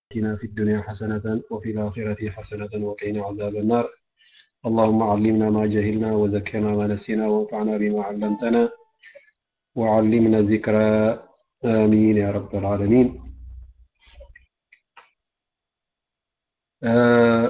آتنا في الدنيا حسنة وفي الآخرة حسنة وقنا عذاب النار اللهم علمنا ما جهلنا وذكرنا ما نسينا وانفعنا بما علمتنا وعلمنا ذكرى آمين يا رب العالمين آه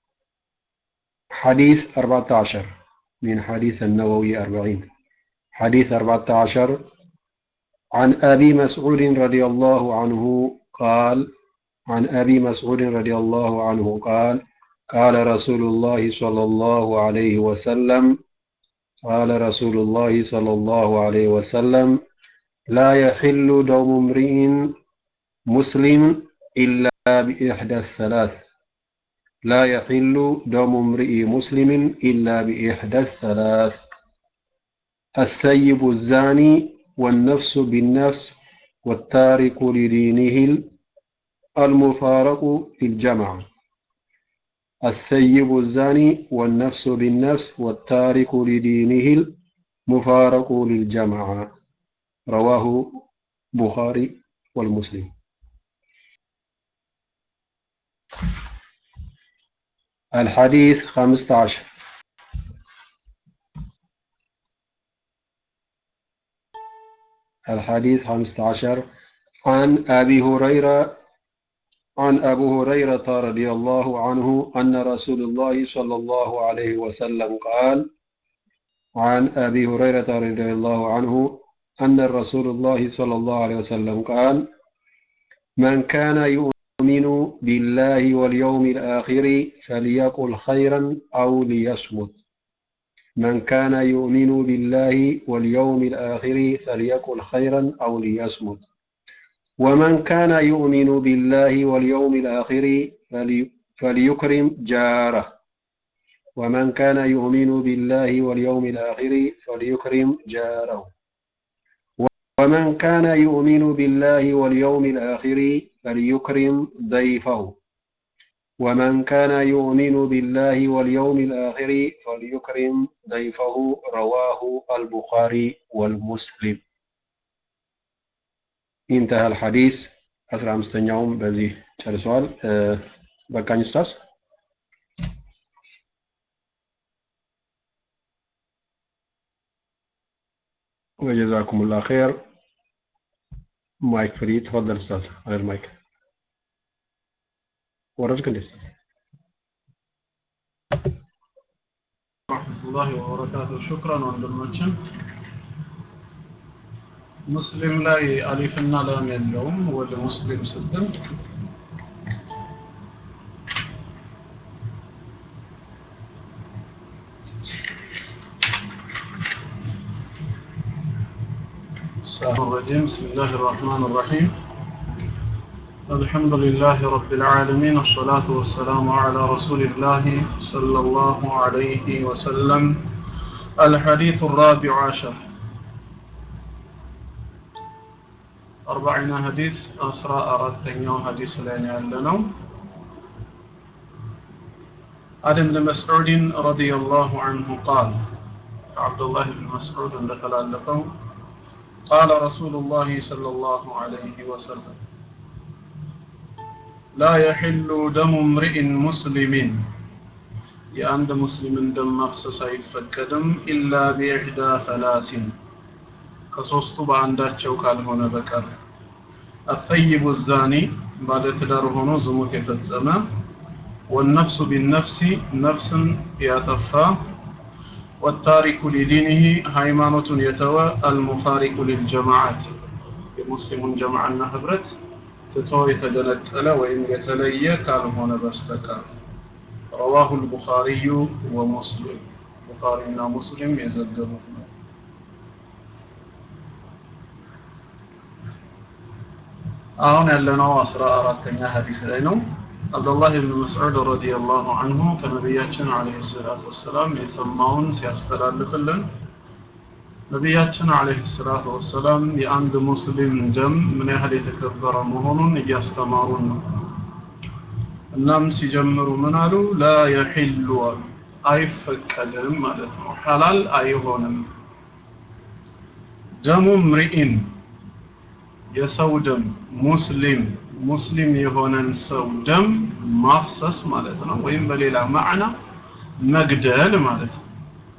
حديث 14 من حديث النووي 40 حديث 14 عن أبي مسعود رضي الله عنه قال عن أبي مسعود رضي الله عنه قال قال رسول الله صلى الله عليه وسلم قال رسول الله صلى الله عليه وسلم لا يحل دم امرئ مسلم إلا بإحدى الثلاث لا يحل دم امرئ مسلم إلا بإحدى الثلاث الثيب الزاني والنفس بالنفس والتارك لدينه المفارق في الجمع الثيب الزاني والنفس بالنفس والتارك لدينه المفارق للجمع رواه بخاري والمسلم الحديث خمسة عشر الحديث خمسة عشر عن أبي هريرة عن أبو هريرة رضي الله عنه أن رسول الله صلى الله عليه وسلم قال عن أبي هريرة رضي الله عنه أن الرسول الله صلى الله عليه وسلم قال من كان يؤمن بالله واليوم الآخر فليقل خيرا أو ليصمت من كان يؤمن بالله واليوم الآخر فليقل خيرا أو ليصمت ومن كان يؤمن بالله واليوم الآخر فلي فليكرم جاره ومن كان يؤمن بالله واليوم الآخر فليكرم جاره ومن كان يؤمن بالله واليوم الآخر فليكرم ضيفه ومن كان يؤمن بالله واليوم الآخر فليكرم ضيفه رواه البخاري والمسلم انتهى الحديث أسرع مستنيعهم بذي سؤال أه بقى أستاذ وجزاكم الله خير مايك فري تفضل أستاذ على المايك ورجك الأستاذ ورحمة الله وبركاته شكرا ወንድሞችን ሙስሊም ላይ አሊፍና ላም የለውም ወደ ሙስሊም ስትል الرجيم بسم الله الرحمن الرحيم الحمد لله رب العالمين والصلاة والسلام على رسول الله صلى الله عليه وسلم الحديث الرابع عشر أربعين حديث أسرى أردتني حديث لين يعلنوا عن ابن مسعود رضي الله عنه قال عبد الله بن مسعود لتلالقوا قال رسول الله صلى الله عليه وسلم لا يحل دم امرئ مسلم የአንድ ሙስሊምን ደም ማፍሰስ አይፈቀድም ኢላ ቢኢሕዳ ሰላሲን ከሶስቱ በአንዳቸው ካልሆነ በቀር አፈይቡ ዛኒ ባለትዳር ሆኖ ዝሙት የፈጸመ ወነፍሱ ቢነፍሲ ነፍስን ያጠፋ ወታሪኩ ሊዲኒህ ሃይማኖቱን የተወ አልሙፋሪቁ ሊልጀማዓት የሙስሊሙን ጀማዓና ህብረት ትቶ የተገነጠለ ወይም የተለየ ካልሆነ በስተቀር رواه البخاري ومسلم بخارينا مسلم يزجبتنا አሁን ያለነው አስራ አራተኛ ሀዲስ ላይ ነው አብዱላህ ብን መስዑድ ረዲየላሁ አንሁ ከነቢያችን አለይሂ ሰላቱ ወሰላም የሰማውን ሲያስተላልፍልን ነቢያችን አለይሂ ሰላቱ ወሰላም የአንድ ሙስሊም ደም ምን ያህል የተከበረ መሆኑን እያስተማሩን ነው እናም ሲጀምሩ ምን አሉ ላ የሒሉ አሉ አይፈቀድም ማለት ነው ሐላል አይሆንም ደሙ ምርኢን የሰው ደም ሙስሊም ሙስሊም የሆነን ሰው ደም ማፍሰስ ማለት ነው ወይም በሌላ ማዕና መግደል ማለት ነው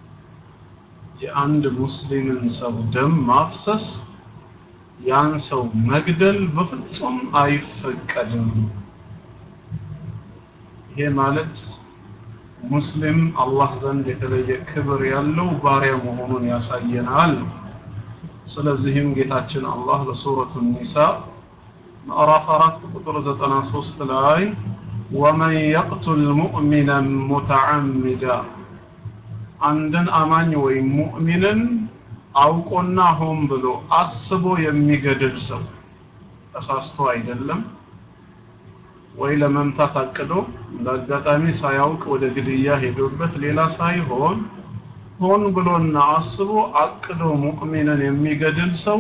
የአንድ ሙስሊምን ሰው ደም ማፍሰስ ያን ሰው መግደል በፍጹም አይፈቀድም ይሄ ማለት ሙስሊም አላህ ዘንድ የተለየ ክብር ያለው ባሪያ መሆኑን ያሳየናል ስለዚህም ጌታችን አላህ በሱረቱ ኒሳ ምዕራፍ 4 ቁጥር 93 ላይ ወመን የቅቱል ሙእሚናን ሙተዓሚዳ አንድን አማኝ ወይም ሙእሚንን አውቆና ሆን ብሎ አስቦ የሚገድል ሰው ተሳስቶ አይደለም ወይ ለመምታት አቅዶ ለአጋጣሚ ሳያውቅ ወደ ግድያ ሄዶበት ሌላ ሳይሆን ሆን ብሎና አስቦ አቅዶ ሙእሚንን የሚገድል ሰው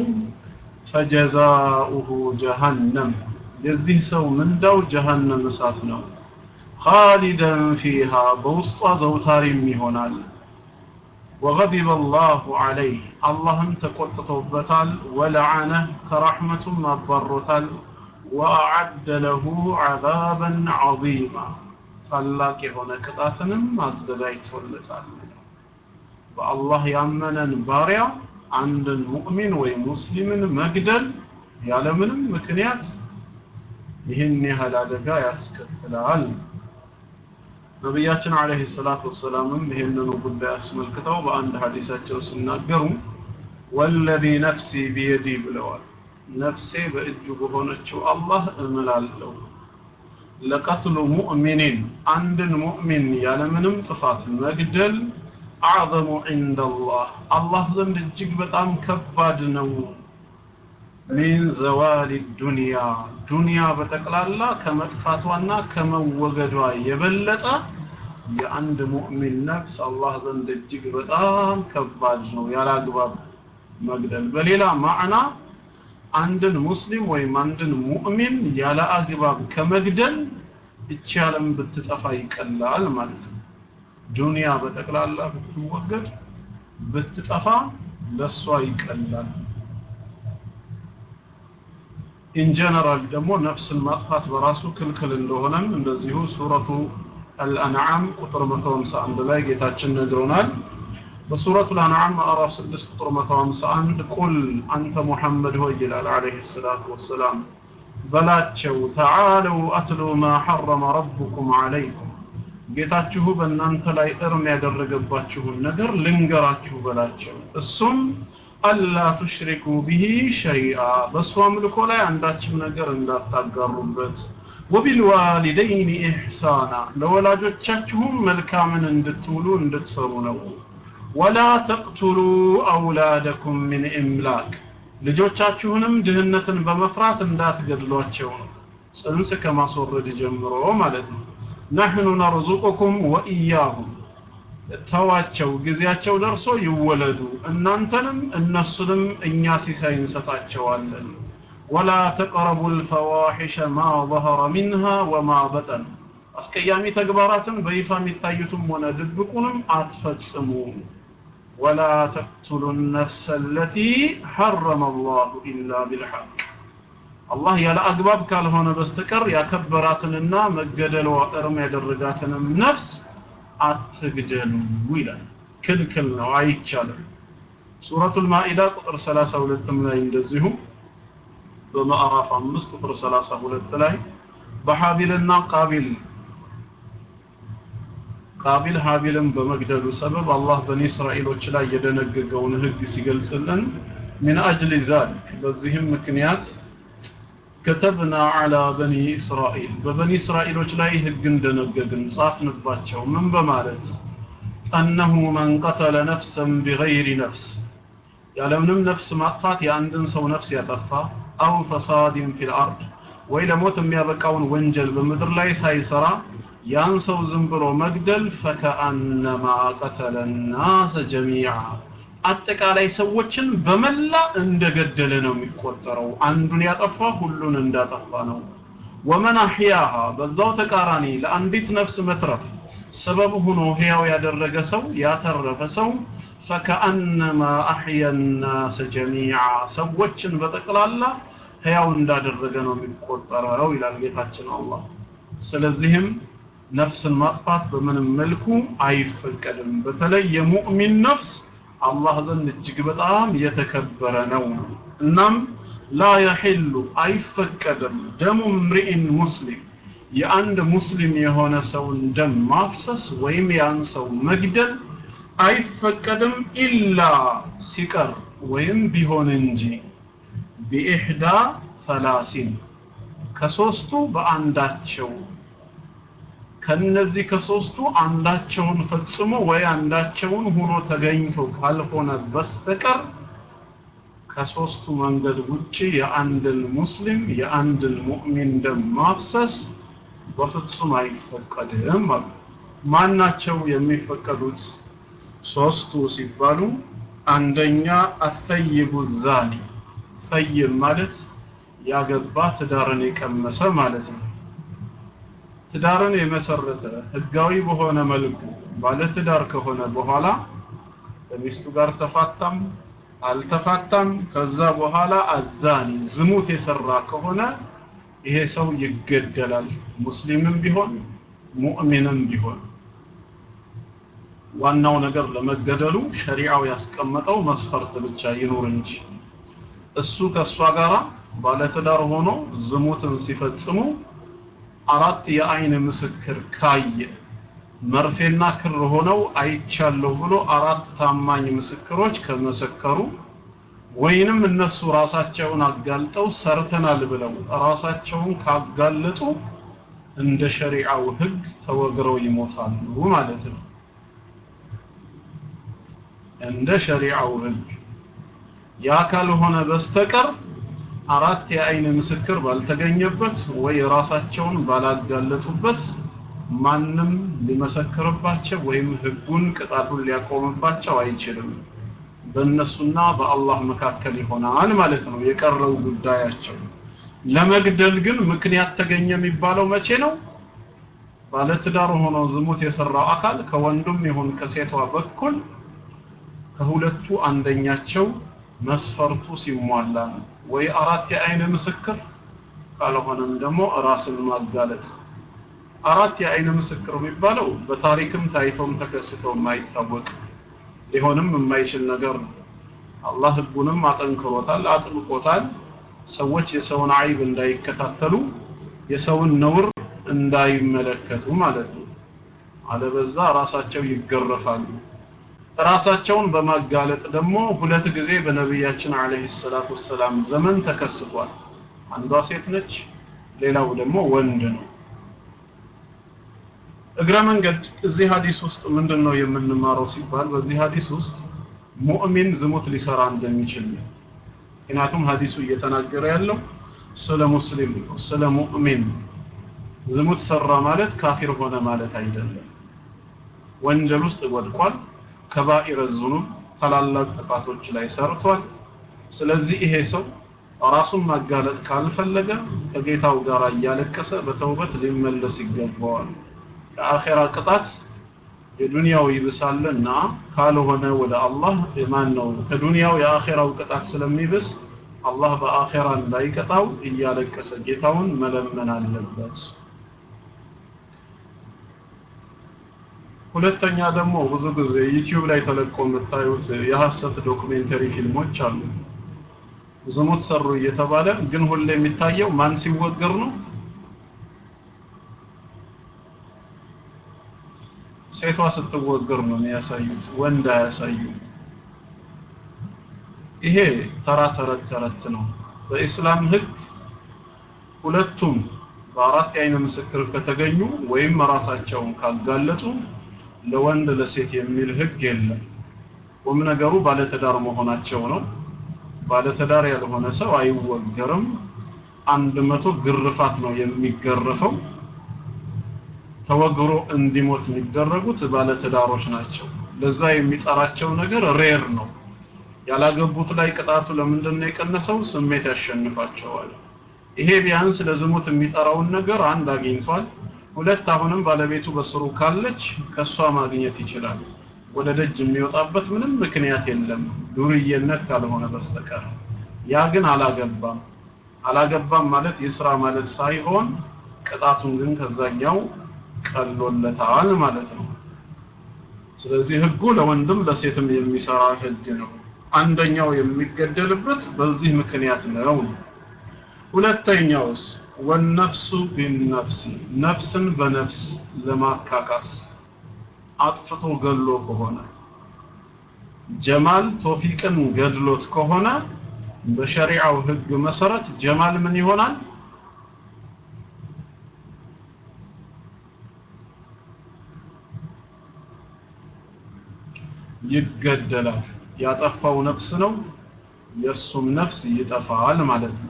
ፈጀዛኡሁ ጀሃነም የዚህ ሰው ምንዳው ጀሃነም እሳት ነው ኻሊደን ፊሃ በውስጧ ዘውታሪም ይሆናል وغضب الله عليه اللهم تقطتوبتال ولعنه كرحمة مبرتال وأعد له عذابا عظيما ታላቅ የሆነ ቅጣትንም አዘጋጅቶለታል በአላህ ያመነን ባሪያ አንድን ሙእሚን ወይ ሙስሊምን መግደል ያለምንም ምክንያት ይህን ያህል አደጋ ያስከትላል ነቢያችን አለይሂ ሰላቱ ወሰላምም ይህንኑ ጉዳይ አስመልክተው በአንድ ሐዲሳቸው ሲናገሩ ወለዚ ነፍሲ ቢየዲ ብለዋል ነፍሴ በእጁ በሆነችው አላህ እምላለሁ ለቀትሉ ሙእሚኒን አንድን ሙእሚን ያለምንም ጥፋት መግደል አዕዘሙ ዒንደላህ አላህ ዘንድ እጅግ በጣም ከባድ ነው ሚን ዘዋሊ ዱንያ ዱንያ በጠቅላላ ከመጥፋቷና ከመወገዷ የበለጠ የአንድ ሙእሚን ነፍስ አላህ ዘንድ እጅግ በጣም ከባድ ነው ያላግባብ መግደል በሌላ ማዕና አንድን ሙስሊም ወይም አንድን ሙእሚን ያለ አግባብ ከመግደል እቺ ዓለም ብትጠፋ ይቀላል ማለት ነው ዱንያ በጠቅላላ ብትወገድ ብትጠፋ ለሷ ይቀላል ኢን ጀነራል ደግሞ ነፍስን ማጥፋት በራሱ ክልክል እንደሆነም እንደዚሁ ሱረቱ አልአንዓም ቁጥር 151 ላይ ጌታችን ነግሮናል በሱረቱ አልአንዓም ምዕራፍ 6 ቁጥር 151 ቁል አንተ ሙሐመድ ሆይ ይላል አለይሂ ሰላቱ ወሰላም በላቸው ተዓለው አትሉ ማ ሐረመ ረቡኩም አለይኩም ጌታችሁ በእናንተ ላይ እርም ያደረገባችሁን ነገር ልንገራችሁ በላቸው እሱም አላ ቱሽሪኩ ቢሂ ሸይአ በእሱ አምልኮ ላይ አንዳችም ነገር እንዳታጋሩበት ወቢልዋሊደይን ኢሕሳና ለወላጆቻችሁም መልካምን እንድትውሉ እንድትሰሩ ነው ወላ ተቅቱሉ አውላደኩም ምን ኢምላክ ልጆቻችሁንም ድህነትን በመፍራት እንዳትገድሏቸው ነው ጽንስ ከማስወረድ ጀምሮ ማለት ነው ነሕኑ ነርዙቁኩም ወኢያሁም ተዋቸው ጊዜያቸው ደርሶ ይወለዱ እናንተንም እነሱንም እኛ ሲሳይ እንሰጣቸዋለን ወላ ተቅረቡ ልፈዋሒሸ ማ ظهረ ሚንሃ ወማ በጠን አስቀያሚ ተግባራትን በይፋ የሚታዩትም ሆነ ድብቁንም አትፈጽሙ ወላ ተቅቱሉ ነፍሰ አለቲ ሐረመ አላሁ ኢላ ቢልሐቅ አላህ ያለ አግባብ ካልሆነ በስተቀር ያከበራትንና መገደሏ እርም ያደረጋትንም ነፍስ አትግደሉ ይላል ክልክል ነው አይቻልም ሱረቱል ማኢዳ ቁጥር 32 ላይ እንደዚሁ በማዕራፍ 5 ቁጥር 32 ላይ በሐቢልና ቃቢል ቃቢል ሀቢልን በመግደሉ ሰበብ አላህ በኒ እስራኤሎች ላይ የደነገገውን ህግ ሲገልጽልን ሚን አጅሊ ዛሊክ በዚህም ምክንያት ከተብና አላ በኒ እስራኤል በበኒ እስራኤሎች ላይ ህግን ደነገግን ጻፍንባቸው ምን በማለት አነሁ መን ቀተለ ነፍሰን ቢገይሪ ነፍስ ያለምንም ነፍስ ማጥፋት የአንድን ሰው ነፍስ ያጠፋ አው ፈሳድን ፊል አርድ ወይ ለሞት የሚያበቃውን ወንጀል በምድር ላይ ሳይሰራ ያን ሰው ዝም ብሎ መግደል ፈከአነማ ቀተለ ናሰ ጀሚዓ አጠቃላይ ሰዎችን በመላ እንደገደለ ነው የሚቆጠረው አንዱን ያጠፋ ሁሉን እንዳጠፋ ነው ወመን አሕያሃ በዛው ተቃራኒ ለአንዲት ነፍስ መትረፍ ሰበብ ሆኖ ህያው ያደረገ ሰው ያተረፈ ሰው ፈከአነማ አሕያ ናሰ ጀሚዓ ሰዎችን በጠቅላላ ህያው እንዳደረገ ነው የሚቆጠረው ይላል ጌታችን አላህ ስለዚህም ነፍስን ማጥፋት በምንም መልኩ አይፈቀድም በተለይ የሙእሚን ነፍስ አላህ ዘንድ እጅግ በጣም የተከበረ ነው እናም ላ የሒሉ አይፈቀድም ደሙ ምርኢን ሙስሊም የአንድ ሙስሊም የሆነ ሰውን ደም ማፍሰስ ወይም ያን ሰው መግደል አይፈቀድም ኢላ ሲቀር ወይም ቢሆን እንጂ ቢኢሕዳ ሰላሲን ከሶስቱ በአንዳቸው ከነዚህ ከሶስቱ አንዳቸውን ፈጽሞ ወይ አንዳቸውን ሆኖ ተገኝቶ ካልሆነ በስተቀር ከሶስቱ መንገድ ውጪ የአንድን ሙስሊም የአንድን ሙእሚን ደም ማፍሰስ በፍጹም አይፈቀድም አሉ ማናቸው የሚፈቀዱት ሶስቱ ሲባሉ አንደኛ አሰይቡ ዛኒ ሰይብ ማለት ያገባ ትዳርን የቀመሰ ማለት ነው ትዳርን የመሰረተ ህጋዊ በሆነ መልኩ ባለ ትዳር ከሆነ በኋላ ከሚስቱ ጋር ተፋታም አልተፋታም ከዛ በኋላ አዛኒ ዝሙት የሰራ ከሆነ ይሄ ሰው ይገደላል ሙስሊምም ቢሆን ሙእሚንም ቢሆን ዋናው ነገር ለመገደሉ ሸሪዓው ያስቀመጠው መስፈርት ብቻ ይኑር እንጂ እሱ ከእሷ ጋራ ባለትዳር ሆኖ ዝሙትን ሲፈጽሙ አራት የአይን ምስክር ካየ መርፌና ክር ሆነው አይቻለሁ ብሎ አራት ታማኝ ምስክሮች ከመሰከሩ ወይንም እነሱ ራሳቸውን አጋልጠው ሰርተናል ብለው ራሳቸውን ካጋለጡ እንደ ሸሪዓው ህግ ተወግረው ይሞታሉ ማለት ነው እንደ ሸሪዓው ህግ ያ ካልሆነ በስተቀር አራት የአይን ምስክር ባልተገኘበት ወይ ራሳቸውን ባላጋለጡበት ማንም ሊመሰክርባቸው ወይም ህጉን ቅጣቱን ሊያቆምባቸው አይችልም በእነሱና በአላህ መካከል ይሆናል ማለት ነው የቀረው ጉዳያቸው ለመግደል ግን ምክንያት ተገኘ የሚባለው መቼ ነው ባለትዳር ሆኖ ዝሙት የሰራው አካል ከወንዱም ይሁን ከሴቷ በኩል ከሁለቱ አንደኛቸው መስፈርቱ ሲሟላ ነው ወይ አራት የአይን ምስክር ካልሆነም ደግሞ ራስን ማጋለጥ አራት የአይን ምስክር የሚባለው በታሪክም ታይቶም ተከስቶ የማይታወቅ ሊሆንም የማይችል ነገር ነው አላህ ህጉንም አጠንክሮታል አጥብቆታል ሰዎች የሰውን አይብ እንዳይከታተሉ የሰውን ነውር እንዳይመለከቱ ማለት ነው አለበዛ ራሳቸው ይገረፋሉ ራሳቸውን በማጋለጥ ደግሞ ሁለት ጊዜ በነቢያችን አለይሂ ሰላቱ ሰላም ዘመን ተከስቷል አንዷ ሴት ነች ሌላው ደግሞ ወንድ ነው እግረ መንገድ እዚህ ሀዲስ ውስጥ ምንድን ነው የምንማረው ሲባል በዚህ ሀዲስ ውስጥ ሙእሚን ዝሙት ሊሰራ እንደሚችል ነው ምክንያቱም ሀዲሱ እየተናገረ ያለው ስለ ሙስሊም ነው ስለ ሙእሚን ዝሙት ሰራ ማለት ካፊር ሆነ ማለት አይደለም ወንጀል ውስጥ ወድቋል ከባኢረ ዙኑብ ታላላቅ ጥፋቶች ላይ ሰርቷል ስለዚህ ይሄ ሰው ራሱን ማጋለጥ ካልፈለገ ከጌታው ጋር እያለቀሰ በተውበት ሊመለስ ይገባዋል የአኼራ ቅጣት የዱንያው ይብሳልና ካልሆነ ወደ አላህ ማን ነው ከዱንያው የአኼራው ቅጣት ስለሚብስ አላህ በአኼራ እንዳይቀጣው እያለቀሰ ጌታውን መለመን አለበት ሁለተኛ ደግሞ ብዙ ጊዜ ዩቲዩብ ላይ ተለቆ የምታዩት የሐሰት ዶክሜንተሪ ፊልሞች አሉ ዝሙት ሰሩ እየተባለ ግን ሁሌ የሚታየው ማን ሲወገር ነው ሴቷ ስትወገር ነው የሚያሳዩት ወንድ አያሳዩ ይሄ ተራ ተረት ተረት ነው በኢስላም ህግ ሁለቱም በአራት የአይን ምስክር ከተገኙ ወይም ራሳቸውን ካጋለጡ ለወንድ ለሴት የሚል ህግ የለም ቁም ነገሩ ባለትዳር መሆናቸው ነው ባለትዳር ያልሆነ ሰው አይወገርም አንድ መቶ ግርፋት ነው የሚገረፈው ተወግሮ እንዲሞት የሚደረጉት ባለትዳሮች ናቸው ለዛ የሚጠራቸው ነገር ሬር ነው ያላገቡት ላይ ቅጣቱ ለምንድን ነው የቀነሰው ስሜት ያሸንፋቸዋል ይሄ ቢያንስ ለዝሙት የሚጠራውን ነገር አንድ አግኝቷል ሁለት አሁንም ባለቤቱ በስሩ ካለች ከሷ ማግኘት ይችላል ወደ ደጅ የሚወጣበት ምንም ምክንያት የለም ዱርዬነት ካልሆነ በስተቀር ያ ግን አላገባም አላገባም ማለት ይስራ ማለት ሳይሆን ቅጣቱን ግን ከዛኛው ቀሎለታል ማለት ነው። ስለዚህ ህጉ ለወንድም ለሴትም የሚሰራ ህግ ነው። አንደኛው የሚገደልበት በዚህ ምክንያት ነው። ሁለተኛውስ ወነፍሱ ቢነፍሲ ነፍስን በነፍስ ለማካካስ አጥፍቶ ገሎ ከሆነ ጀማል ቶፊቅን ገድሎት ከሆነ በሸሪዓው ህግ መሰረት ጀማል ምን ይሆናል? ይገደላል። ያጠፋው ነፍስ ነው፣ የእሱም ነፍስ ይጠፋል ማለት ነው።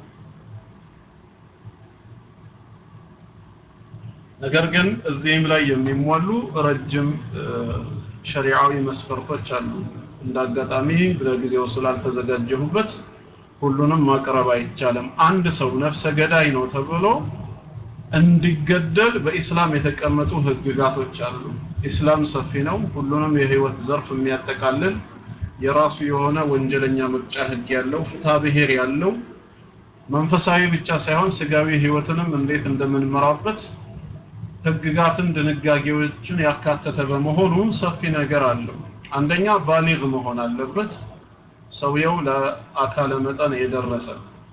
ነገር ግን እዚህም ላይ የሚሟሉ ረጅም ሸሪዓዊ መስፈርቶች አሉ። እንዳጋጣሚ ለጊዜው ስላልተዘጋጀሁበት ሁሉንም ማቅረብ አይቻልም። አንድ ሰው ነፍሰ ገዳይ ነው ተብሎ እንዲገደል በኢስላም የተቀመጡ ህግጋቶች አሉ። ኢስላም ሰፊ ነው። ሁሉንም የህይወት ዘርፍ የሚያጠቃልል የራሱ የሆነ ወንጀለኛ መቅጫ ህግ ያለው ፍትሐ ብሔር ያለው መንፈሳዊ ብቻ ሳይሆን ስጋዊ ህይወትንም እንዴት እንደምንመራበት ህግጋትን ድንጋጌዎችን ያካተተ በመሆኑ ሰፊ ነገር አለው። አንደኛ ባሊግ መሆን አለበት። ሰውየው ለአካለ መጠን የደረሰ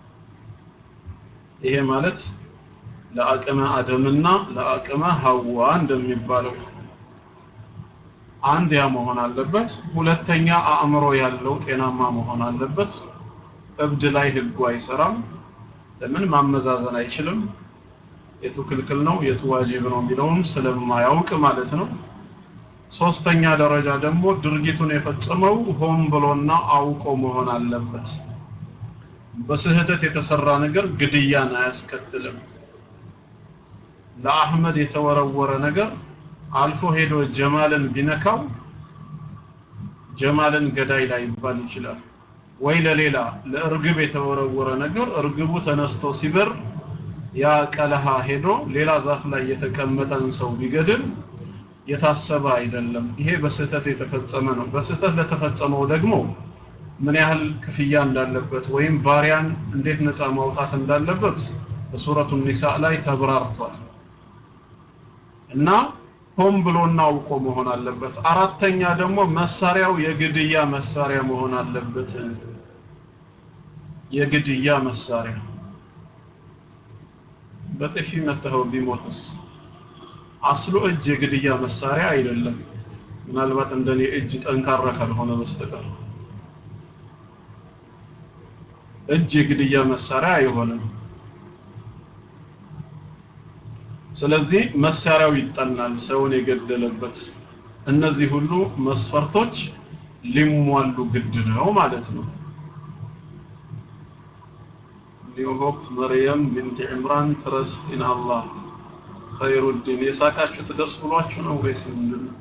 ይሄ ማለት ለአቅመ አደምና ለአቅመ ሐዋ እንደሚባለው አንድ ያ መሆን አለበት። ሁለተኛ አእምሮ ያለው ጤናማ መሆን አለበት። እብድ ላይ ህጉ አይሰራም። ለምን ማመዛዘን አይችልም። የቱ ክልክል ነው የቱ ዋጅብ ነው የሚለውን ስለማያውቅ ማለት ነው። ሶስተኛ ደረጃ ደግሞ ድርጊቱን የፈጸመው ሆን ብሎና አውቆ መሆን አለበት። በስህተት የተሰራ ነገር ግድያን አያስከትልም። ለአህመድ የተወረወረ ነገር አልፎ ሄዶ ጀማልን ቢነካው ጀማልን ገዳይ ላይ ይባል ይችላል። ወይ ለሌላ ለእርግብ የተወረወረ ነገር እርግቡ ተነስቶ ሲበር ያ ቀለሃ ሄዶ ሌላ ዛፍ ላይ የተቀመጠን ሰው ቢገድል የታሰበ አይደለም። ይሄ በስህተት የተፈጸመ ነው። በስህተት ለተፈጸመው ደግሞ ምን ያህል ክፍያ እንዳለበት ወይም ባሪያን እንዴት ነፃ ማውጣት እንዳለበት በሱረቱ ኒሳ ላይ ተብራርቷል። እና ሆን ብሎና አውቆ መሆን አለበት። አራተኛ ደግሞ መሳሪያው የግድያ መሳሪያ መሆን አለበት። የግድያ መሳሪያ በጥፊ መተኸው ቢሞትስ? አስሎ እጅ የግድያ መሳሪያ አይደለም። ምናልባት እንደኔ እጅ ጠንካራ ካልሆነ በስተቀር እጅ የግድያ መሳሪያ አይሆንም። ስለዚህ መሳሪያው ይጠናል፣ ሰውን የገደለበት። እነዚህ ሁሉ መስፈርቶች ሊሟሉ ግድ ነው ማለት ነው። ኒው ሆፕ መርየም ቢንት ዕምራን ትረስት ኢን አላህ ኸይሩዲን የሳቃችሁት ደስ ብሏችሁ ነው ወይስ ምንድን ነው?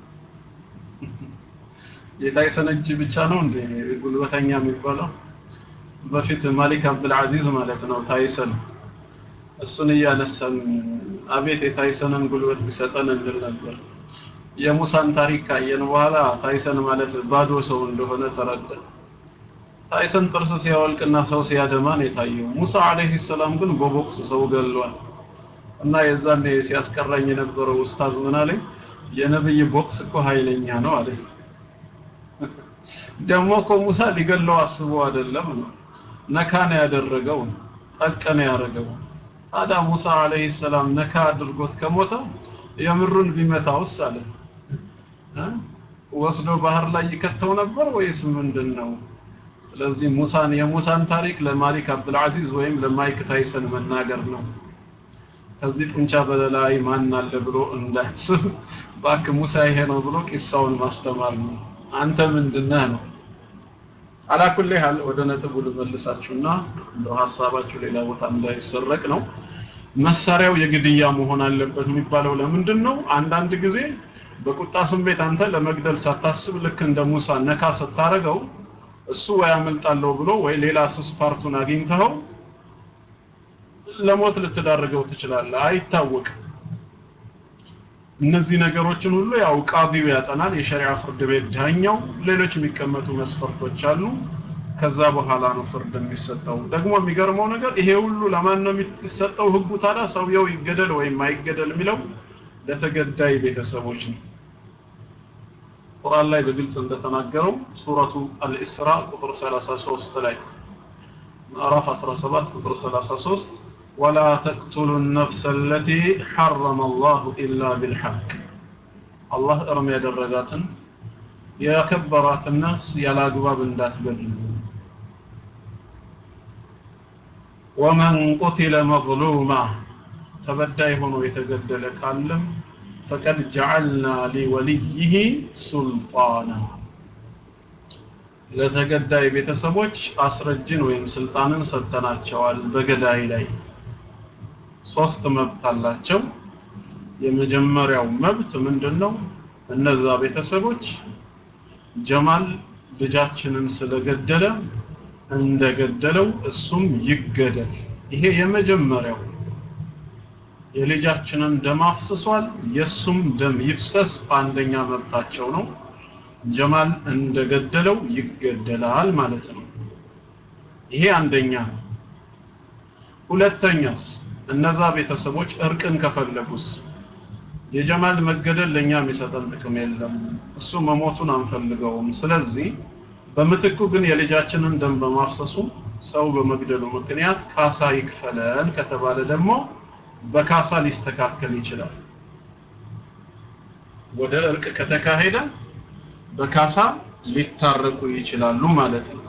የታይሰን እጅ ብቻ ነው እንደ ጉልበተኛ የሚባለው? በፊት ማሊክ አብዱልዓዚዝ ማለት ነው ታይሰን እሱን እያነሳን አቤት የታይሰንን ጉልበት ቢሰጠን እንል ነበር። የሙሳን ታሪክ ካየን በኋላ ታይሰን ማለት ባዶ ሰው እንደሆነ ተረዳን። ታይሰን ጥርስ ሲያወልቅና ሰው ሲያደማ ነው የታየው። ሙሳ አለይሂ ሰላም ግን በቦክስ ሰው ገሏል። እና የዛኔ ሲያስቀራኝ የነበረው ኡስታዝ ምን አለኝ? የነብይ ቦክስ እኮ ኃይለኛ ነው አለኝ። ደግሞ እኮ ሙሳ ሊገለው አስቦ አይደለም ነው ነካ ነው ያደረገው፣ ጠቅ ነው ያደረገው። ታዲያ ሙሳ አለይሂ ሰላም ነካ አድርጎት ከሞተ የምሩን ቢመታውስ አለ ወስዶ ባህር ላይ ይከተው ነበር ወይስ ምንድን ነው? ስለዚህ ሙሳን የሙሳን ታሪክ ለማሊክ አብዱልዓዚዝ ወይም ለማይክ ታይሰን መናገር ነው። ከዚህ ጡንቻ በላይ ማን አለ ብሎ እንዳያስብ ባክ ሙሳ ይሄ ነው ብሎ ቂሳውን ማስተማር ነው። አንተ ምንድነህ ነው። አላኩል ያህል ወደ ነጥቡ ልመልሳችሁና እንደው ሀሳባችሁ ሌላ ቦታ እንዳይሰረቅ ነው። መሳሪያው የግድያ መሆን አለበት የሚባለው ለምንድን ነው? አንዳንድ ጊዜ በቁጣ ስሜት አንተ ለመግደል ሳታስብ ልክ እንደ ሙሳ ነካ ስታረገው እሱ ወይ አመልጣለሁ ብሎ ወይ ሌላ ስስ ፓርቱን አግኝተኸው ለሞት ልትዳርገው ትችላለህ። አይታወቅም። እነዚህ ነገሮችን ሁሉ ያው ቃዲው ያጠናል፣ የሸሪዓ ፍርድ ቤት ዳኛው። ሌሎች የሚቀመጡ መስፈርቶች አሉ። ከዛ በኋላ ነው ፍርድ የሚሰጠው። ደግሞ የሚገርመው ነገር ይሄ ሁሉ ለማን ነው የሚሰጠው ህጉ ታዲያ? ሰውየው ይገደል ወይም አይገደል የሚለው ለተገዳይ ቤተሰቦች ነው። ቁርአን ላይ በግልጽ እንደተናገረው ሱረቱ አልኢስራ ቁጥር 33 ላይ ምዕራፍ 17 ቁጥር 33 ወላ ተቅቱሉ ነፍሰ አለቲ ሐረመ አላሁ ኢላ ቢልሐቅ አላህ እርም ያደረጋትን ያከበራትን ነፍስ ያለ አግባብ እንዳትገድሉ ወመን ቁቲለ መظሉማ ተበዳይ ሆኖ የተገደለ ካለም ፈቀድ ጀዐልና ሊወልይህ ሱልጣና ለተገዳይ ቤተሰቦች አስረጅን ወይም ስልጣንን ሰጥተናቸዋል በገዳይ ላይ ሶስት መብት አላቸው የመጀመሪያው መብት ምንድነው እነዛ ቤተሰቦች ጀማል ልጃችንን ስለገደለ እንደገደለው እሱም ይገደል ይሄ የመጀመሪያው የልጃችንን ደም አፍስሷል የሱም ደም ይፍሰስ አንደኛ መብታቸው ነው ጀማል እንደገደለው ይገደላል ማለት ነው ይሄ አንደኛ ነው ሁለተኛስ እነዛ ቤተሰቦች እርቅን ከፈለጉስ የጀማል መገደል ለኛ የሚሰጠን ጥቅም የለም እሱ መሞቱን አንፈልገውም ስለዚህ በምትኩ ግን የልጃችንን ደም በማፍሰሱ ሰው በመግደሉ ምክንያት ካሳ ይክፈለን ከተባለ ደግሞ በካሳ ሊስተካከል ይችላል ወደ እርቅ ከተካሄደ በካሳ ሊታረቁ ይችላሉ ማለት ነው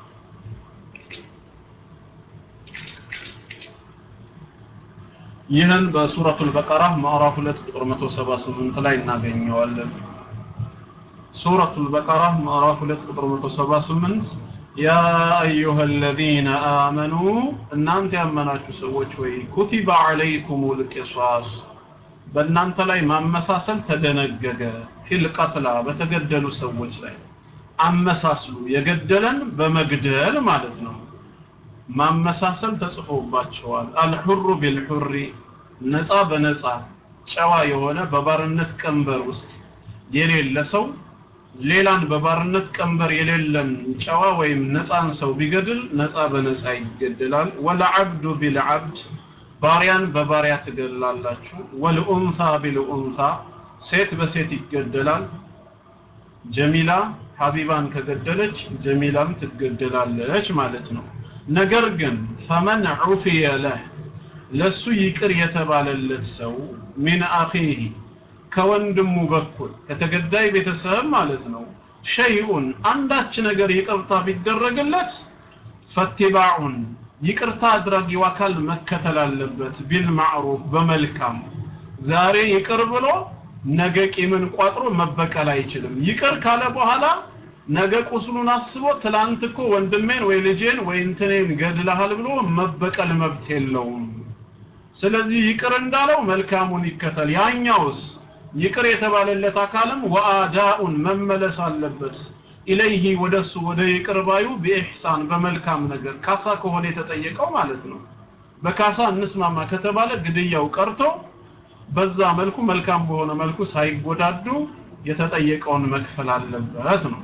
ይህን በሱረቱል በቀራ ምዕራፍ 2 ቁጥር 178 ላይ እናገኘዋለን ሱረቱል በቀራ ምዕራፍ 2 ቁጥር 178 ያ አዩሃ الذين آمنوا እናንተ ያመናችሁ ሰዎች ወይ ኩቲበ አለይኩሙል ቂሳስ በእናንተ ላይ ማመሳሰል ተደነገገ ፊል ቀትላ በተገደሉ ሰዎች ላይ አመሳስሉ የገደለን በመግደል ማለት ነው ማመሳሰል ተጽፎባቸዋል አልሑሩ ቢልሑሪ ነፃ በነፃ ጨዋ የሆነ በባርነት ቀንበር ውስጥ የሌለ ሰው ሌላን በባርነት ቀንበር የሌለን ጨዋ ወይም ነፃን ሰው ቢገድል ነፃ በነፃ ይገደላል ወለዓብዱ ቢልዓብድ ባሪያን በባሪያ ትገድላላችሁ ወልኡንሳ ቢልኡንሳ ሴት በሴት ይገደላል ጀሚላ ሀቢባን ከገደለች ጀሚላም ትገደላለች ማለት ነው ነገር ግን ፈመን ዑፊየ ለህ ለሱ ይቅር የተባለለት ሰው ሚን አኺህ ከወንድሙ በኩል ከተገዳይ ቤተሰብ ማለት ነው ሸይኡን አንዳች ነገር ይቅርታ ቢደረግለት ፈትባዑን ይቅርታ አድራጊው አካል መከተል አለበት ቢልማዕሩፍ በመልካም ዛሬ ይቅር ብሎ ነገ ቂምን ቋጥሮ መበቀል አይችልም ይቅር ካለ በኋላ ነገ ቁስሉን አስቦ ትላንት እኮ ወንድሜን ወይ ልጄን ወይ እንትኔን ገድለሃል ብሎ መበቀል መብት የለውም ስለዚህ ይቅር እንዳለው መልካሙን ይከተል ያኛውስ ይቅር የተባለለት አካልም ወአዳኡን መመለስ አለበት ኢለይሂ ወደሱ ወደ ይቅር ባዩ በኢህሳን በመልካም ነገር ካሳ ከሆነ የተጠየቀው ማለት ነው በካሳ እንስማማ ከተባለ ግድያው ቀርቶ በዛ መልኩ መልካም በሆነ መልኩ ሳይጎዳዱ የተጠየቀውን መክፈል አለበት ነው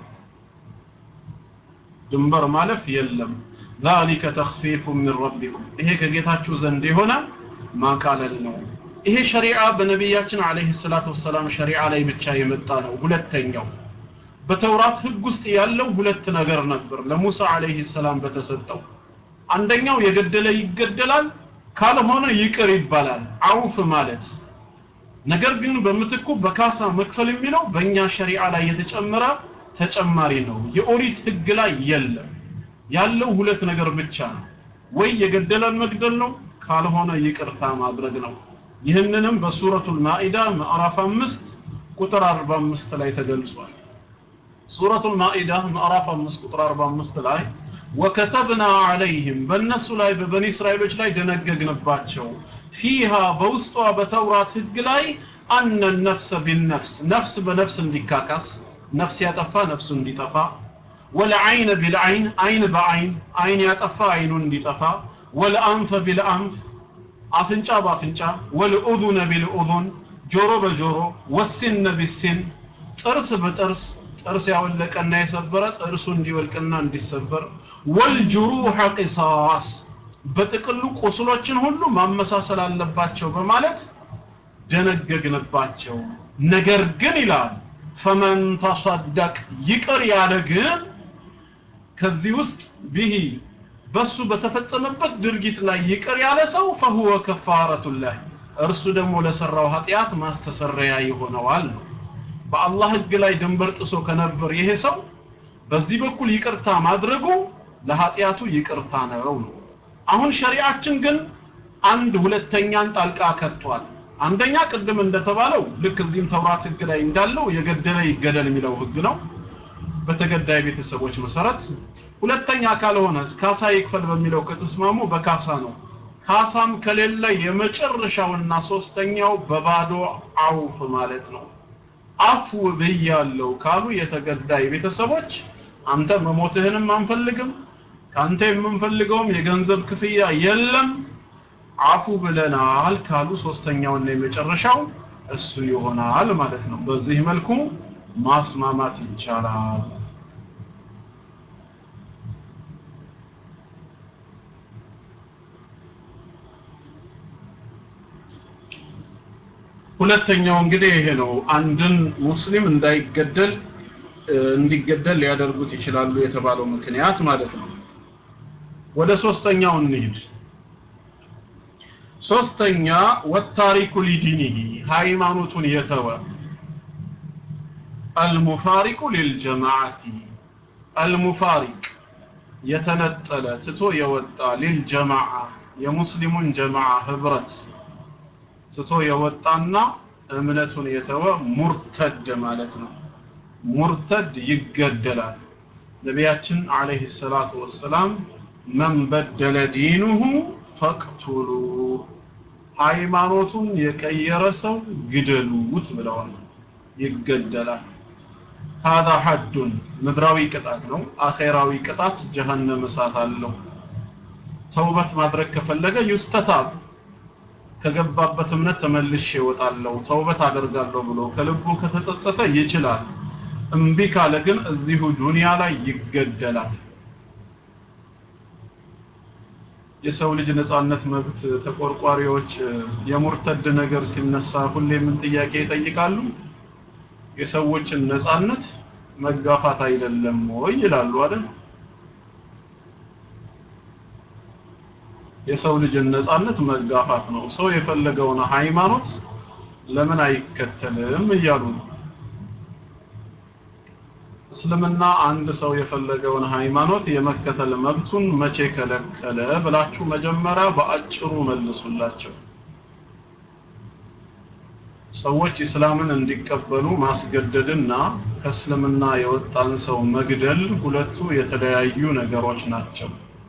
ድንበር ማለፍ የለም ذلك تخفيف من ربكم ይሄ ከጌታችሁ ዘንድ የሆነ ማቃለል ነው ይሄ ሸሪዓ በነቢያችን አለይሂ ሰላቱ ወሰላም ሸሪዓ ላይ ብቻ የመጣ ነው ሁለተኛው በተውራት ህግ ውስጥ ያለው ሁለት ነገር ነበር ለሙሳ አለይሂ ሰላም በተሰጠው አንደኛው የገደለ ይገደላል ካልሆነ ይቅር ይባላል አውፍ ማለት ነገር ግን በምትኩ በካሳ መክፈል የሚለው በእኛ ሸሪዓ ላይ የተጨመረ ተጨማሪ ነው የኦሪት ህግ ላይ የለም ያለው ሁለት ነገር ብቻ ነው ወይ የገደለን መግደል ነው ካልሆነ ይቅርታ ማድረግ ነው ይህንንም በሱረቱል ማኢዳ ምዕራፍ 5 ቁጥር 45 ላይ ተገልጿል ሱረቱል ማኢዳ ምዕራፍ 5 ቁጥር 45 ላይ ወከተብና አለይህም በእነሱ ላይ በበኒ እስራኤሎች ላይ ደነገግንባቸው ፊሃ በውስጧ በተውራት ህግ ላይ አነ ነፍሰ ቢልነፍስ ነፍስ በነፍስ እንዲካካስ ነፍስ ያጠፋ ነፍሱ እንዲጠፋ ወለዐይነ ቢልዐይን አይን በአይን አይን ያጠፋ አይኑ እንዲጠፋ ወለአንፈ ቢልአንፍ አፍንጫ በአፍንጫ ወልኡዙነ ቢልኡዙን ጆሮ በጆሮ ወሲነ ቢሲን ጥርስ በጥርስ ጥርስ ያወለቀና የሰበረ ጥርሱ እንዲወልቅና እንዲሰበር ወልጅሩሐ ቂሳስ በጥቅሉ ቁስሎችን ሁሉ ማመሳሰል አለባቸው በማለት ደነገግንባቸው ነገር ግን ይላል ፈመን ተሰደቅ ይቅር ያለ ግን ከዚህ ውስጥ ቢሂ በሱ በተፈጸመበት ድርጊት ላይ ይቅር ያለ ሰው ፈሁወ ከፋረቱላህ እርሱ ደግሞ ለሰራው ኃጢአት ማስተሰረያ ይሆነዋል ነው በአላህ ህግ ላይ ድንበር ጥሶ ከነበር ይሄ ሰው በዚህ በኩል ይቅርታ ማድረጉ ለኃጢአቱ ይቅርታ ነው ነው አሁን ሸሪዓችን ግን አንድ ሁለተኛን ጣልቃ ከቷል አንደኛ ቅድም እንደተባለው ልክ እዚህም ተውራት ህግ ላይ እንዳለው የገደለ ይገደል የሚለው ህግ ነው በተገዳይ ቤተሰቦች መሰረት ሁለተኛ ካልሆነ ካሳ ይክፈል በሚለው ከተስማሙ በካሳ ነው ካሳም ከሌለ የመጨረሻውና ሶስተኛው በባዶ አውፍ ማለት ነው አፍ ብያለው ካሉ የተገዳይ ቤተሰቦች አንተ መሞትህንም አንፈልግም ካንተ የምንፈልገውም የገንዘብ ክፍያ የለም አፉ ብለናል ካሉ ሶስተኛውና የመጨረሻው እሱ ይሆናል ማለት ነው በዚህ መልኩ ማስማማት ይቻላል ሁለተኛው እንግዲህ ይሄ ነው አንድን ሙስሊም እንዳይገደል እንዲገደል ሊያደርጉት ይችላሉ የተባለው ምክንያት ማለት ነው ወደ ሶስተኛው እንሂድ ሶስተኛ ወታሪኩ ሊዲኒሂ ሃይማኖቱን የተወ አልሙፋሪቁ ሊልጀማዓቲ አልሙፋሪቅ የተነጠለ ትቶ የወጣ ሊልጀማዓ የሙስሊሙን ጀማዓ ህብረት ትቶ የወጣና እምነቱን የተወ ሙርተድ ማለት ነው ሙርተድ ይገደላል ነቢያችን አለይሂ ሰላቱ ወሰላም መን በደለ ዲኑሁ ፈቅቱሉ ሃይማኖቱን የቀየረ ሰው ግደሉት ብለዋል ይገደላል هذا حد ምድራዊ ቅጣት ነው አኼራዊ ቅጣት ጀሃነም እሳት አለው ተውበት ማድረግ ከፈለገ ዩስተታብ ከገባበት እምነት ተመልሼ እወጣለሁ ተውበት አደርጋለሁ ብሎ ከልቡ ከተጸጸተ ይችላል እምቢ ካለ ግን እዚሁ ዱንያ ላይ ይገደላል የሰው ልጅ ነጻነት መብት ተቆርቋሪዎች የሙርተድ ነገር ሲነሳ ሁሌ ምን ጥያቄ ይጠይቃሉ የሰዎችን ነጻነት መጋፋት አይደለም ወይ ይላሉ አይደል የሰው ልጅን ነጻነት መጋፋት ነው ሰው የፈለገውን ሃይማኖት ለምን አይከተልም እያሉ ነው እስልምና አንድ ሰው የፈለገውን ሃይማኖት የመከተል መብቱን መቼ ከለከለ ብላችሁ መጀመሪያ በአጭሩ መልሱላቸው ሰዎች እስላምን እንዲቀበሉ ማስገደድና ከእስልምና የወጣን ሰው መግደል ሁለቱ የተለያዩ ነገሮች ናቸው